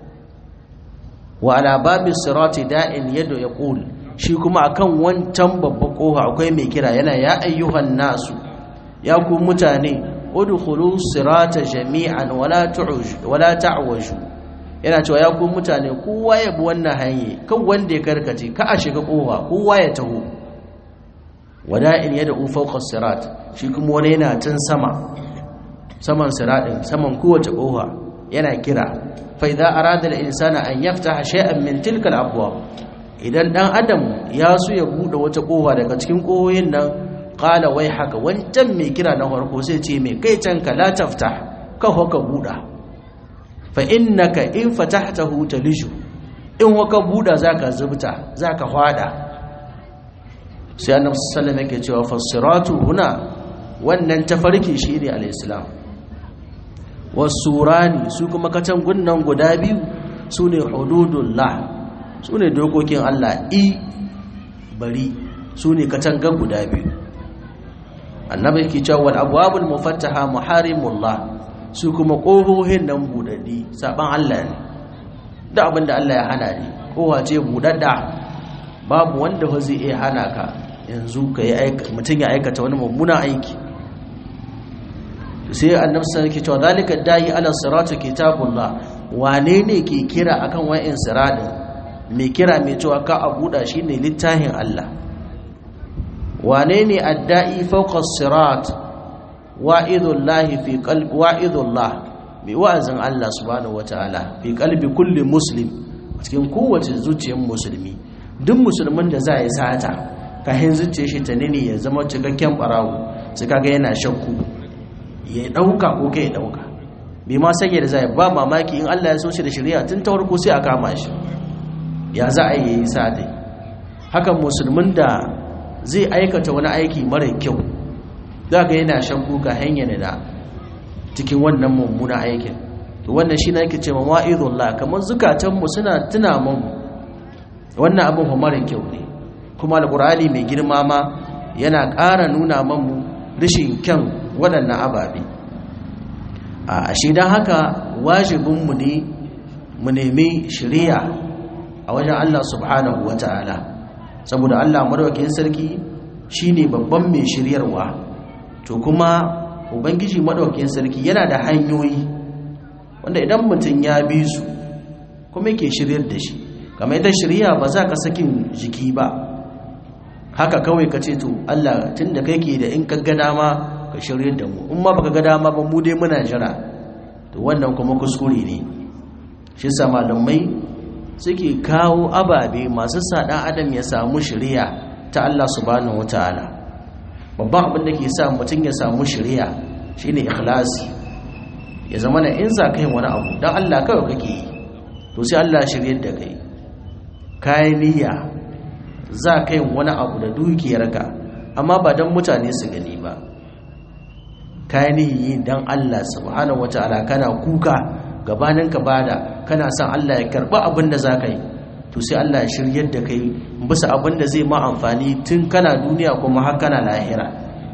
wa ala babi sirati da'in yadda ya ƙul shi kuma akan wancan babban ƙoha akwai mai kira yana ya ayyuhan nasu ya ku mutane udkhulu sirata jami'an wala tu'uj wala ta'waju yana cewa ya ku mutane kowa ya bi wannan hanye kan wanda ya karkace ka a shiga kowa kowa ya taho wada'in yada fawqa sirat shi kuma wani yana tun sama saman siratin saman kowace kowa yana kira fa idza arada al-insana an yaftaha shay'an min tilka al-abwab idan dan adam ya so ya bude wata kowa daga cikin kohoyin nan qala wai haka wancan mai kira na farko sai ce mai kai can ka la taftah ka hoka buda fa innaka in fatahtahu talishu in waka buda zaka zubta zaka hwada sai annabi sallallahu alaihi wasallam yake cewa fasiratu huna wannan tafarki shine al-islam wasurani su kuma katangun nan guda biyu sune hududullah sune dokokin Allah i bari sune katangan guda biyu annabi yake cewa wal abwabul mufattaha muharimullah su kuma ƙohohin nan buɗaɗɗi saɓan Allah ne da abin da Allah ya hana ne ƙoha ce buɗaɗɗa babu wanda ba zai iya hana ka yanzu ka yi mutum ya aikata wani mummunan aiki sai annabi sai ke cewa zalika dayi ala siratu kitabullah wane ne ke kira akan wa'in siradin mai kira mai cewa ka a buɗa shine littafin Allah wane ne adda'i fawqa sirat wa'idullahi fi qalbi wa'idullah bi wa'azin Allah subhanahu wataala fi qalbi kulli muslim cikin kowace zuciyar musulmi duk musulmin da za yi sata kahin zuciyar shi ta nini ya zama cikakken barawo sai kaga yana shakku ya dauka ko kai dauka bai ma sake da zai ba mamaki in Allah ya so shi da shari'a tun ta farko sai a kama shi ya za a yi sata hakan musulmin da zai aikata wani aiki mara kyau za ga yana shan kuka hanyar da cikin wannan mummuna aikin to wannan shi na yake ce mawa'idullah kamar zukatanmu suna tuna mu wannan abin mara kyau ne kuma alƙur'ani mai girma ma yana ƙara nuna mamu rashin kyan waɗannan ababe a shi don haka wajibinmu ne mu nemi shirya a wajen Allah subhanahu wa ta'ala saboda Allah madawakin sarki shine babban mai shiryarwa to kuma ubangiji madaukakin sarki yana da hanyoyi wanda idan mutum ya bi su kuma yake shiryar da shi kamar ita shirya ba za ka sakin jiki ba haka kawai ka ce to Allah tunda kai ke da in ka ga dama ka shiryar da mu in ma baka ga dama ba mu dai muna jira to wannan kuma kuskure ne shi sa malamai suke kawo ababe masu sa dan adam ya samu shirya ta Allah subhanahu wataala babban abin da ke sa mutum ya samu shirya shine ikhlasi ya zama na in za ka yi wani abu don Allah kawai kake yi to sai Allah shiryar da kai kayan niyya za ka yi wani abu da dukiyarka amma ba don mutane su gani ba kayan yi dan Allah subhanahu wataala kana kuka gabanin ka bada kana son Allah ya karba abin da zaka yi to sai Allah ya shiryar da kai bisa abin da zai ma amfani tun kana duniya kuma har kana lahira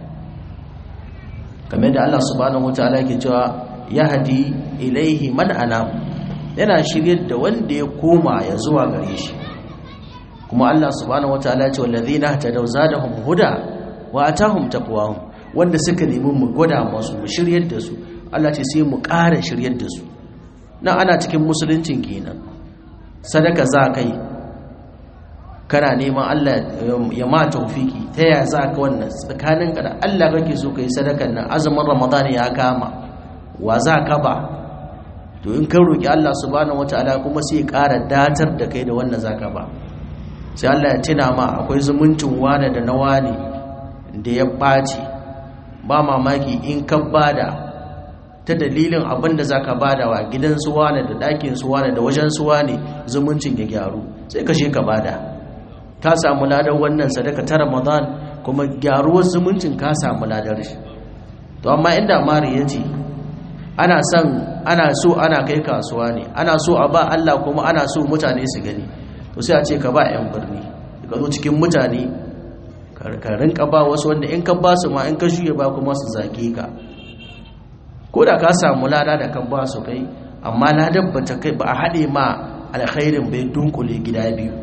kamar da Allah subhanahu wataala yake cewa yahdi ilaihi man anam yana shiryar da wanda ya koma ya zuwa gare shi kuma Allah subhanahu wataala ya ce wallazina tadaw zadahum huda wa atahum taqwahum wanda suka nemi mu gwada masu mu shiryar da su Allah ce sai mu ƙara shiryar da su nan ana cikin musuluncin kenan sadaka za kai kana neman Allah ya ma taufiki ta yaya za ka wannan tsakanin ka da Allah kake so kai sadakan nan azumin Ramadan ya kama wa za ka ba to in ka roki Allah subhanahu wataala kuma sai ya ƙara datar da kai da wannan zaka ba sai Allah ya tuna ma akwai zumuncin wane da na wane da ya ɓaci ba mamaki in ka bada ta dalilin abin da za ka bada wa gidan su wane da ɗakin su wane da wajen su wane zumuncin ya gyaru sai ka ka bada ka samu ladar wannan sadaka ta ramadan kuma gyaruwar zumuncin ka samu ladar shi to amma inda mari ya ce ana son ana so ana kai kasuwa ne ana so a ba Allah kuma ana so mutane su gani to sai a ce ka ba 'yan birni ka zo cikin mutane ka rinka ba wasu wanda in ka ba su ma in ka shuye ba kuma su zage ka ko da ka samu lada da kan ba su kai amma ladar ba ta kai ba a haɗe ma alkhairin bai dunkule gida biyu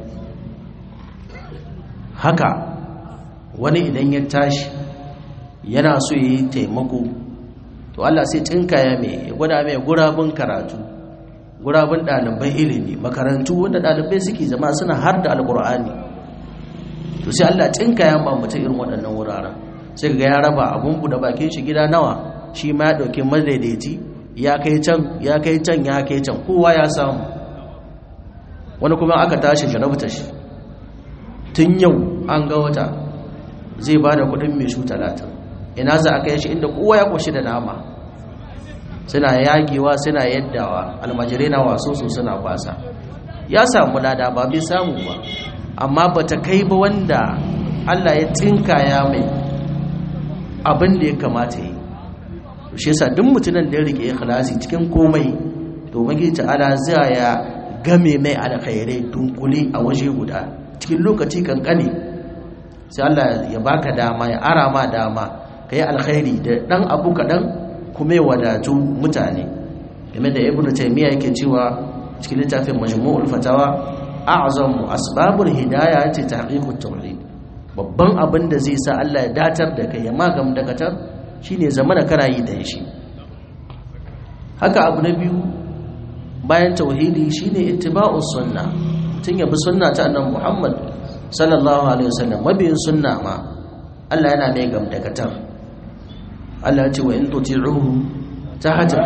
haka wani idan ya tashi yana so ya yi taimako to Allah sai tsinkaya mai ya gwada mai gurabin karatu gurabin ɗaliban ilimi makarantu wanda ɗalibai suke zama suna har da alkur'ani to sai Allah tsinkaya ma mutum irin waɗannan wuraren sai ga ya raba abun da bakin shi gida nawa shi ma ya ɗauki madaidaiti ya kai can ya kai can ya kai can kowa ya samu wani kuma aka tashi jarabta shi tun yau an ga wata zai ba da kudin mai shu talatin ina za a kai shi inda kowa ya ƙoshi da nama suna yagewa suna yaddawa almajirai na waso su suna kwasa ya samu lada ba bai samu ba amma ba ta kai ba wanda allah ya tsinkaya mai abin da ya kamata yi shi yasa duk mutumin da ya rike ikhlasi cikin komai to magi ta'ala zai ya game mai alkhairai dunkule a waje guda cikin lokaci kankane sai Allah ya baka dama ya ara ma dama kai alkhairi da dan abu kadan kuma ya wadatu mutane game da ibnu taymiya yake cewa cikin littafin majmu'ul fatawa a'zamu asbabul hidayah ce tahqiqut tauhid babban abin da zai sa Allah ya datar da kai ya magam dakatar shine zamana kana yi da shi haka abu na biyu bayan tauhidi shine ittiba'us sunna tun yabi sunna ta annabi Muhammad sallallahu alaihi wasallam mabiyin sunna ma Allah yana mai gam dakatar Allah ya ce wa in tuti'uhu tahta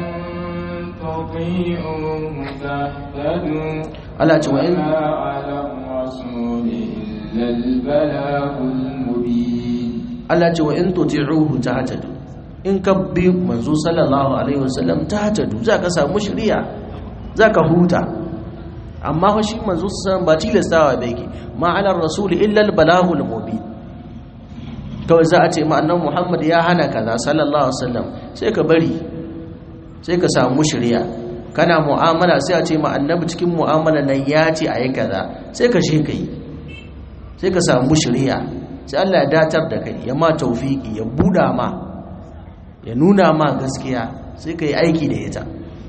Allah ya ce wa in Allah ce wa in tuti'uhu tahtadu in ka bi manzo sallallahu alaihi wasallam tahtadu zaka samu shiriya zaka huta amma fa shi manzo sallallahu ba tilastawa bai ki ma ala rasul illa al balagul mubin kawai za a ce ma annabi Muhammad ya hana kaza sallallahu alaihi wasallam sai ka bari sai ka samu shiriya kana mu'amala sai a ce ma annabi cikin mu'amala nan ya ce ayi kaza sai ka je kai sai ka samu shiriya sai Allah ya datar da kai ya ma taufiki ya buda ma ya nuna ma gaskiya sai ka yi aiki da ita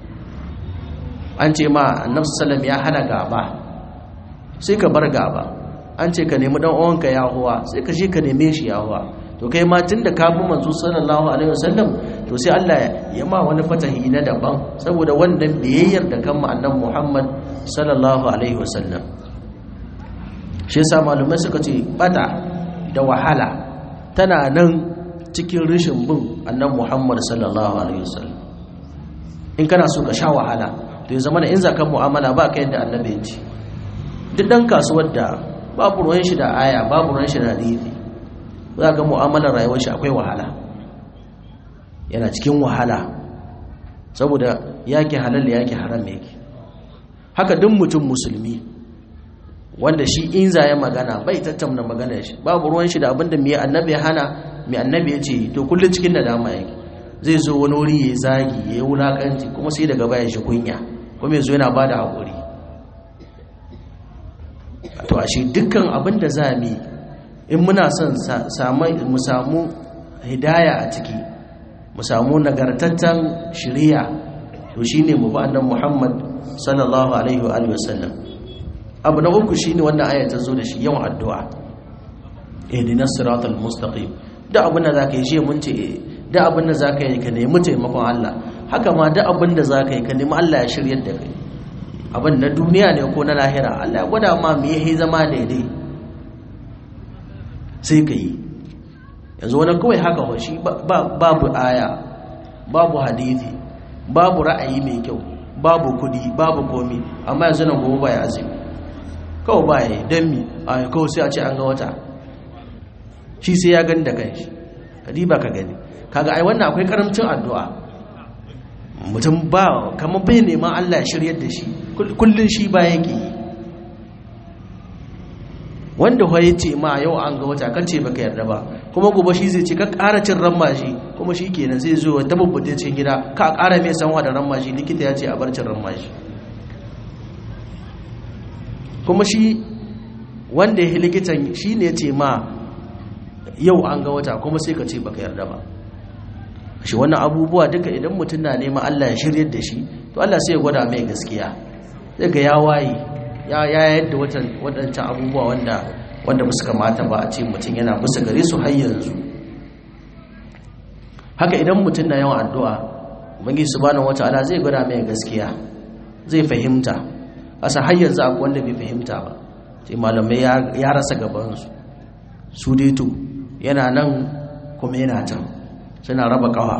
an ce ma annabi sallam ya hana gaba sai ka bar gaba an ce ka nemi dan uwanka ya huwa sai ka je ka neme shi ya huwa to kai ma tunda ka bi manzo sallallahu alaihi wasallam to sai Allah ya ma wani fatahi na daban saboda wannan biyayyar da kan annabi Muhammad sallallahu alaihi wasallam shi yasa malumai suka ce bata da wahala tana nan cikin rishin bin annan muhammad sallallahu alaihi wasallam in kana so ka sha wahala to ya zama da in zakan mu'amala ba ka yadda annabi ya ce duk dan kasuwar da babu ruwan shi da aya babu ruwan shi da hadisi za ga mu'amalar rayuwar shi akwai wahala yana cikin wahala saboda yake halal yake haram yake haka duk mutum musulmi wanda shi in za ya magana bai tattauna magana shi babu ruwan shi da abinda mai annabi ya hana mai annabi ya ce to kullum cikin nadama yake zai zo wani wuri ya zagi ya yi wulakanci kuma sai daga baya shi kunya kuma ya zo yana ba da haƙuri to a shi dukkan abin da za mu in muna son mu samu hidaya a ciki mu samu nagartattan shiriya to shine mu ba annabi Muhammad sallallahu alaihi wa alihi wasallam abu na uku shine wannan aya ta zo da shi yawan addu'a ihdinas siratal mustaqim da abin da zaka yi shi mun ce da abin da zaka yi ka nemi taimakon Allah haka ma da abin da zaka yi ka nemi Allah ya shiryar da kai abin na duniya ne ko na lahira Allah ya gwada ma me yayi zama daidai sai ka yi yanzu wani kawai haka wa shi babu aya babu hadithi babu ra'ayi mai kyau babu kudi babu komi amma yanzu nan gobe ba ya azumi kawai ba ya yi don mi a kawai sai a ce an ga wata shi sai ya gani da kanshi kadi ba ka gani kaga ai wannan akwai karamcin addu'a mutum ba kamar bai neman Allah ya shiryar da shi kullun shi ba yake yi wanda ya ce ma yau an ga wata kan ce baka yarda ba kuma gobe shi zai ce ka ƙara cin rammashi kuma shi kenan zai zo ta bubbuɗe cikin gida ka ƙara mai sanwa da rammashi likita ya ce a bar cin rammashi kuma shi wanda ya likitan shi ne ce ma yau an ga wata kuma sai ka ce baka yarda ba shi wannan abubuwa duka idan mutum na neman Allah ya shiryar da shi to Allah sai ya gwada mai gaskiya zai ga ya waye ya yadda waɗancan abubuwa wanda wanda ba su kamata ba a ce mutum yana bisa gare su har yanzu haka idan mutum na yawan addu'a ubangi subhanahu wata'ala zai gwada mai gaskiya zai fahimta asa har yanzu akwai wanda bai fahimta ba sai malamai ya rasa gabansu su dai to yana nan kuma yana can suna raba kawa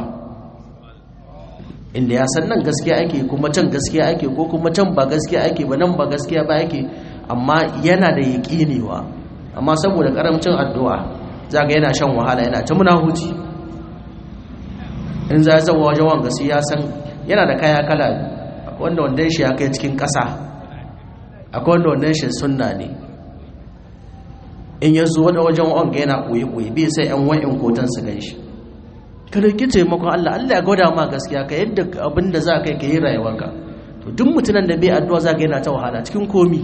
inda ya san nan gaskiya ake kuma can gaskiya ake ko kuma can ba gaskiya ake ba nan ba gaskiya ba ake amma yana da yaƙinewa amma saboda karamcin addu'a za ga yana shan wahala yana ta muna huci in za ya zama wajen wanga sai ya san yana da kaya kala wanda wanda shi ya kai cikin ƙasa akwai wanda wanda shi sunna ne in ya zo da wajen wanga yana ɓoye-ɓoye bai sai yan wa'in kotan su gan shi ka dauki taimakon Allah Allah ya gwada ma gaskiya ka yadda abin da za ka yi ka yi rayuwarka to duk mutumin da bai addu'a za ka yana ta wahala cikin komi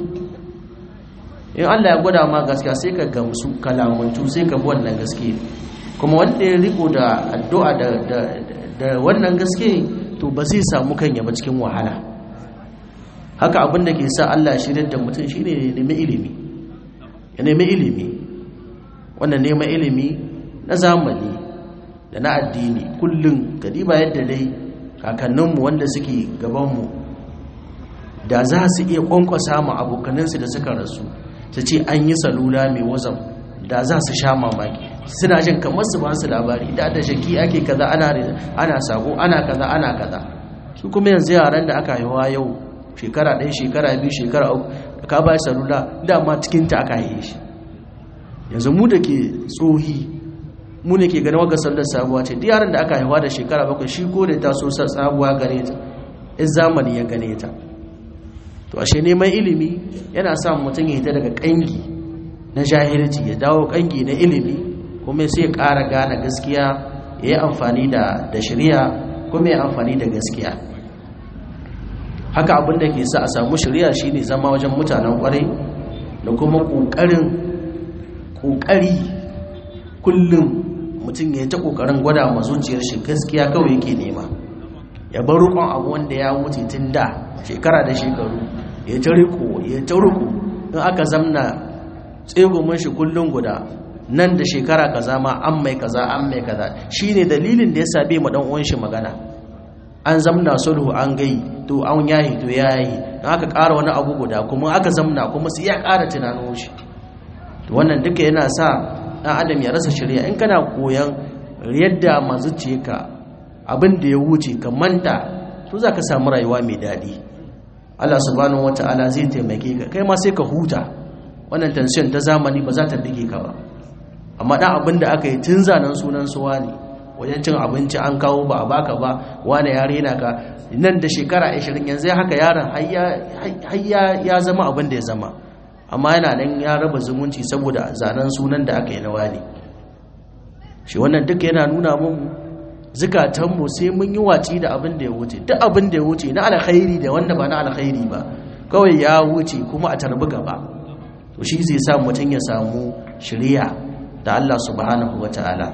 in Allah ya gwada ma gaskiya sai ka gamsu kalamantu sai ka bi wannan gaske kuma wanda ya riko da addu'a da da wannan gaske to ba zai samu kanya ba cikin wahala haka abin da ke sa Allah ya shirya da mutum shine ya nemi ilimi ya nemi ilimi wannan neman ilimi na zamani da na addini kullum kadiba yadda dai kakanninmu wanda suke gabanmu da za su iya kwankwasa ma abokaninsu da suka rasu su ce an yi salula mai wazam da za su sha mamaki suna jin kamar su ba su labari da da shaki ake kaza ana ana sako ana kaza ana kaza su kuma yanzu yaran da aka haihuwa yau shekara ɗaya shekara biyu shekara uku da ka ba salula dama cikinta aka haihe shi yanzu mu da ke tsohi mu ne ke ganin waka sallar sabuwa ce duk yaran da aka haihuwa da shekara bakwai shi ko da ta so sabuwa gare ta in zamani ya gane ta to ashe neman ilimi yana sa mutum ya hita daga kangi na jahilci ya dawo kangi na ilimi kuma sai ya ƙara gane gaskiya ya yi amfani da da shari'a kuma ya amfani da gaskiya haka abin da ke sa a samu shari'a shine zama wajen mutanen kwarai da kuma ƙoƙarin ƙoƙari kullum mutum ya ta ƙoƙarin gwada ma zuciyar shi gaskiya kawai yake nema ya bar rukun abu wanda ya wuce tun da shekara da shekaru ya ta riko ya ta riko in aka zamna tsegumin shi kullum guda nan da shekara kaza ma an mai kaza an mai kaza shine dalilin da ya sabe ma dan uwan shi magana an zamna sulhu an gai to an yahi to yayi in aka ƙara wani abu guda kuma aka zamna kuma sai ya ƙara tunanin shi to wannan duka yana sa dan adam ya rasa shirya in kana koyan yadda mazuciye ka abin da ya wuce ka manta to za ka samu rayuwa mai daɗi Allah subhanahu wata'ala zai taimake ka kai ma sai ka huta wannan tension ta zamani ba za ta bige ka ba amma dan abin da aka yi tun zanen sunan suwa ne wajen cin abinci an kawo ba a baka ba wani ya rena ka nan da shekara 20 yanzu haka yaron har ya zama abin da ya zama amma yana nan ya raba zumunci saboda zanen sunan da aka yi na wani shi wannan duka yana nuna mun zukatanmu sai mun yi waci da abin da ya wuce duk abin da ya wuce na alkhairi da wanda ba na alkhairi ba kawai ya wuce kuma a tarbi gaba to shi zai sa mutum ya samu shiriya da Allah subhanahu wataala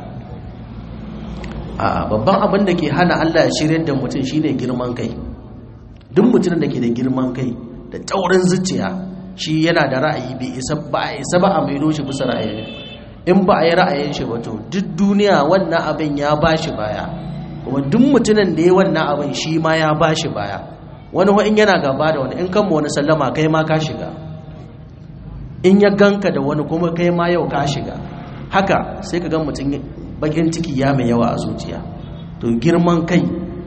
a babban abin da ke hana Allah ya shiryar da mutum shine girman kai duk mutumin da ke da girman kai da taurin zuciya shi yana da ra'ayi bai isa ba a isa ba a maido shi bisa ra'ayin in ba a yi ra'ayin shi ba to duk duniya wannan abin ya ba shi baya kuma duk mutumin da ya wannan abin shi ma ya ba shi baya wani in yana gaba da wani in kan wani sallama kai ma ka shiga in ya ganka da wani kuma kai ma yau ka shiga haka sai ka gan mutum bakin ciki ya mai yawa a zuciya to girman kai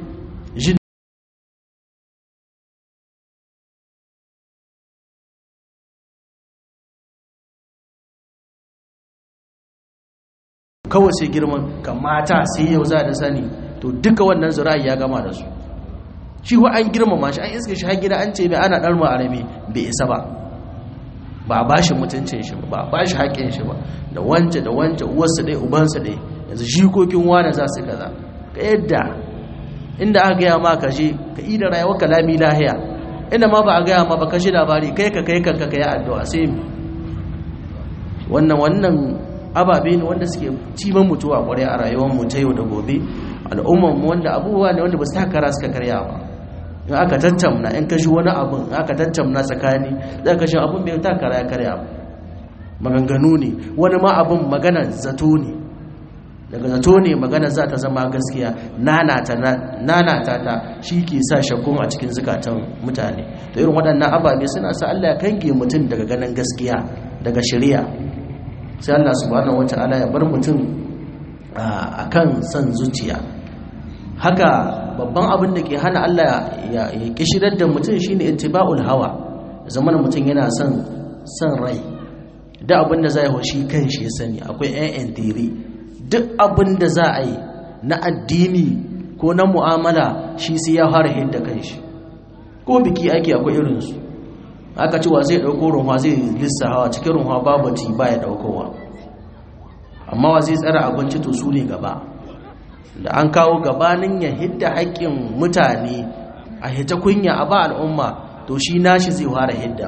kawai sai girman kan mata sai yau za da sani to duka wannan zira'i ya gama da su shi wa an girmama shi an iska shi har gida an ce mai ana ɗar ma'arabi bai isa ba ba ba shi mutuncin shi ba ba shi haƙƙin shi ba da wance da wance uwarsa ɗaya ubansa ɗaya yanzu jikokin wane za su kaza ka yadda inda aka gaya ma ka je ka yi da rayuwar kalami lahiya inda ma ba a gaya ma ba ka shi labari kai ka kai kanka ka yi addu'a sai wannan wannan ababe ne wanda suke ciman mutuwa kwarai a rayuwar mu ta yau da gobe al'ummar mu wanda abubuwa ne wanda ba su takara suka karya ba in aka tattamna in kashi wani abun in aka tattamna tsakani za ka shi abun bai takara ya karya ba maganganu ne wani ma abun magana zato ne daga zato ne magana za ta zama gaskiya nanata ta shi ke sa shakkun a cikin zukatan mutane da irin waɗannan ababe suna sa Allah ya kange mutum daga ganin gaskiya daga shari'a sai Allah subhanahu wata'ala ya bar mutum a kan son zuciya haka babban abin da ke hana Allah ya kishirar da mutum shine ittiba'ul hawa zaman mutum yana son son rai duk abin da zai hoshi kan shi ya sani akwai ƴan tiri duk abin da za a yi na addini ko na mu'amala shi sai ya fara hidda kan shi ko biki ake akwai irinsu aka cewa zai ɗauko runwa zai lissa hawa cikin runwa babu ti ba ya ɗaukowa amma wa zai tsara abinci to su ne gaba da an kawo gabanin ya hidda haƙƙin mutane a hita kunya a ba al'umma to shi nashi zai fara hidda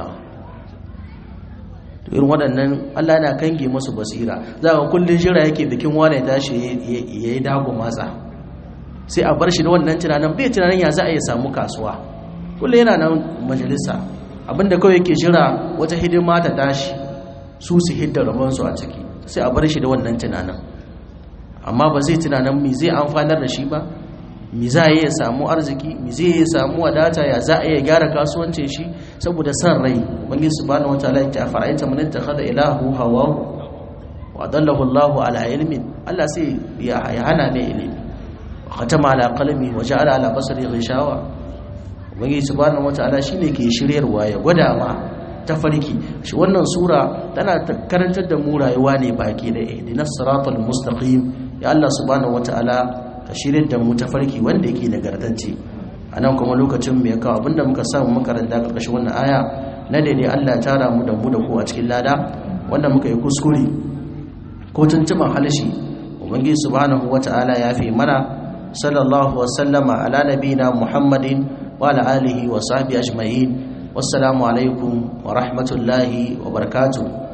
to irin waɗannan allah na kange masu basira za ka kullum jira yake bikin wane tashi ya yi dago matsa sai a bar shi da wannan tunanin bai tunanin ya za a yi samu kasuwa kullum yana nan majalisa abinda kawai yake jira wata hidima ta tashi su su hidda rabansu a ciki sai a bar shi da wannan tunanin amma ba zai tunanin mi zai amfanar da shi ba mi za a yi ya samu arziki mi zai yi samu wadata ya za a iya gyara kasuwancin shi saboda san rai bangi subhanahu wataala ya ce a fara'aita man ittakhadha ilahu hawahu wa dallahu Allahu ala ilmin Allah sai ya hana mai ilimi khatama ala qalbi wa ja'ala ala basari ghishawa ubangiji subhanahu wataala shine ke shiryarwa ya gwada ma tafarki shi wannan sura tana karantar da mu rayuwa ne baki da ihdinas siratal mustaqim ya Allah subhanahu wataala ka shiryar da mu tafarki wanda yake nagartacce anan kuma lokacin mu ya kawo abinda muka samu makaranta karkashin wannan aya na daidai Allah ya tara mu da mu da ku a cikin lada wanda muka yi kuskure ko tuntuban halishi ubangiji subhanahu wataala ya fi mana sallallahu wa sallama ala nabina muhammadin وعلى آله وصحبه أجمعين والسلام عليكم ورحمة الله وبركاته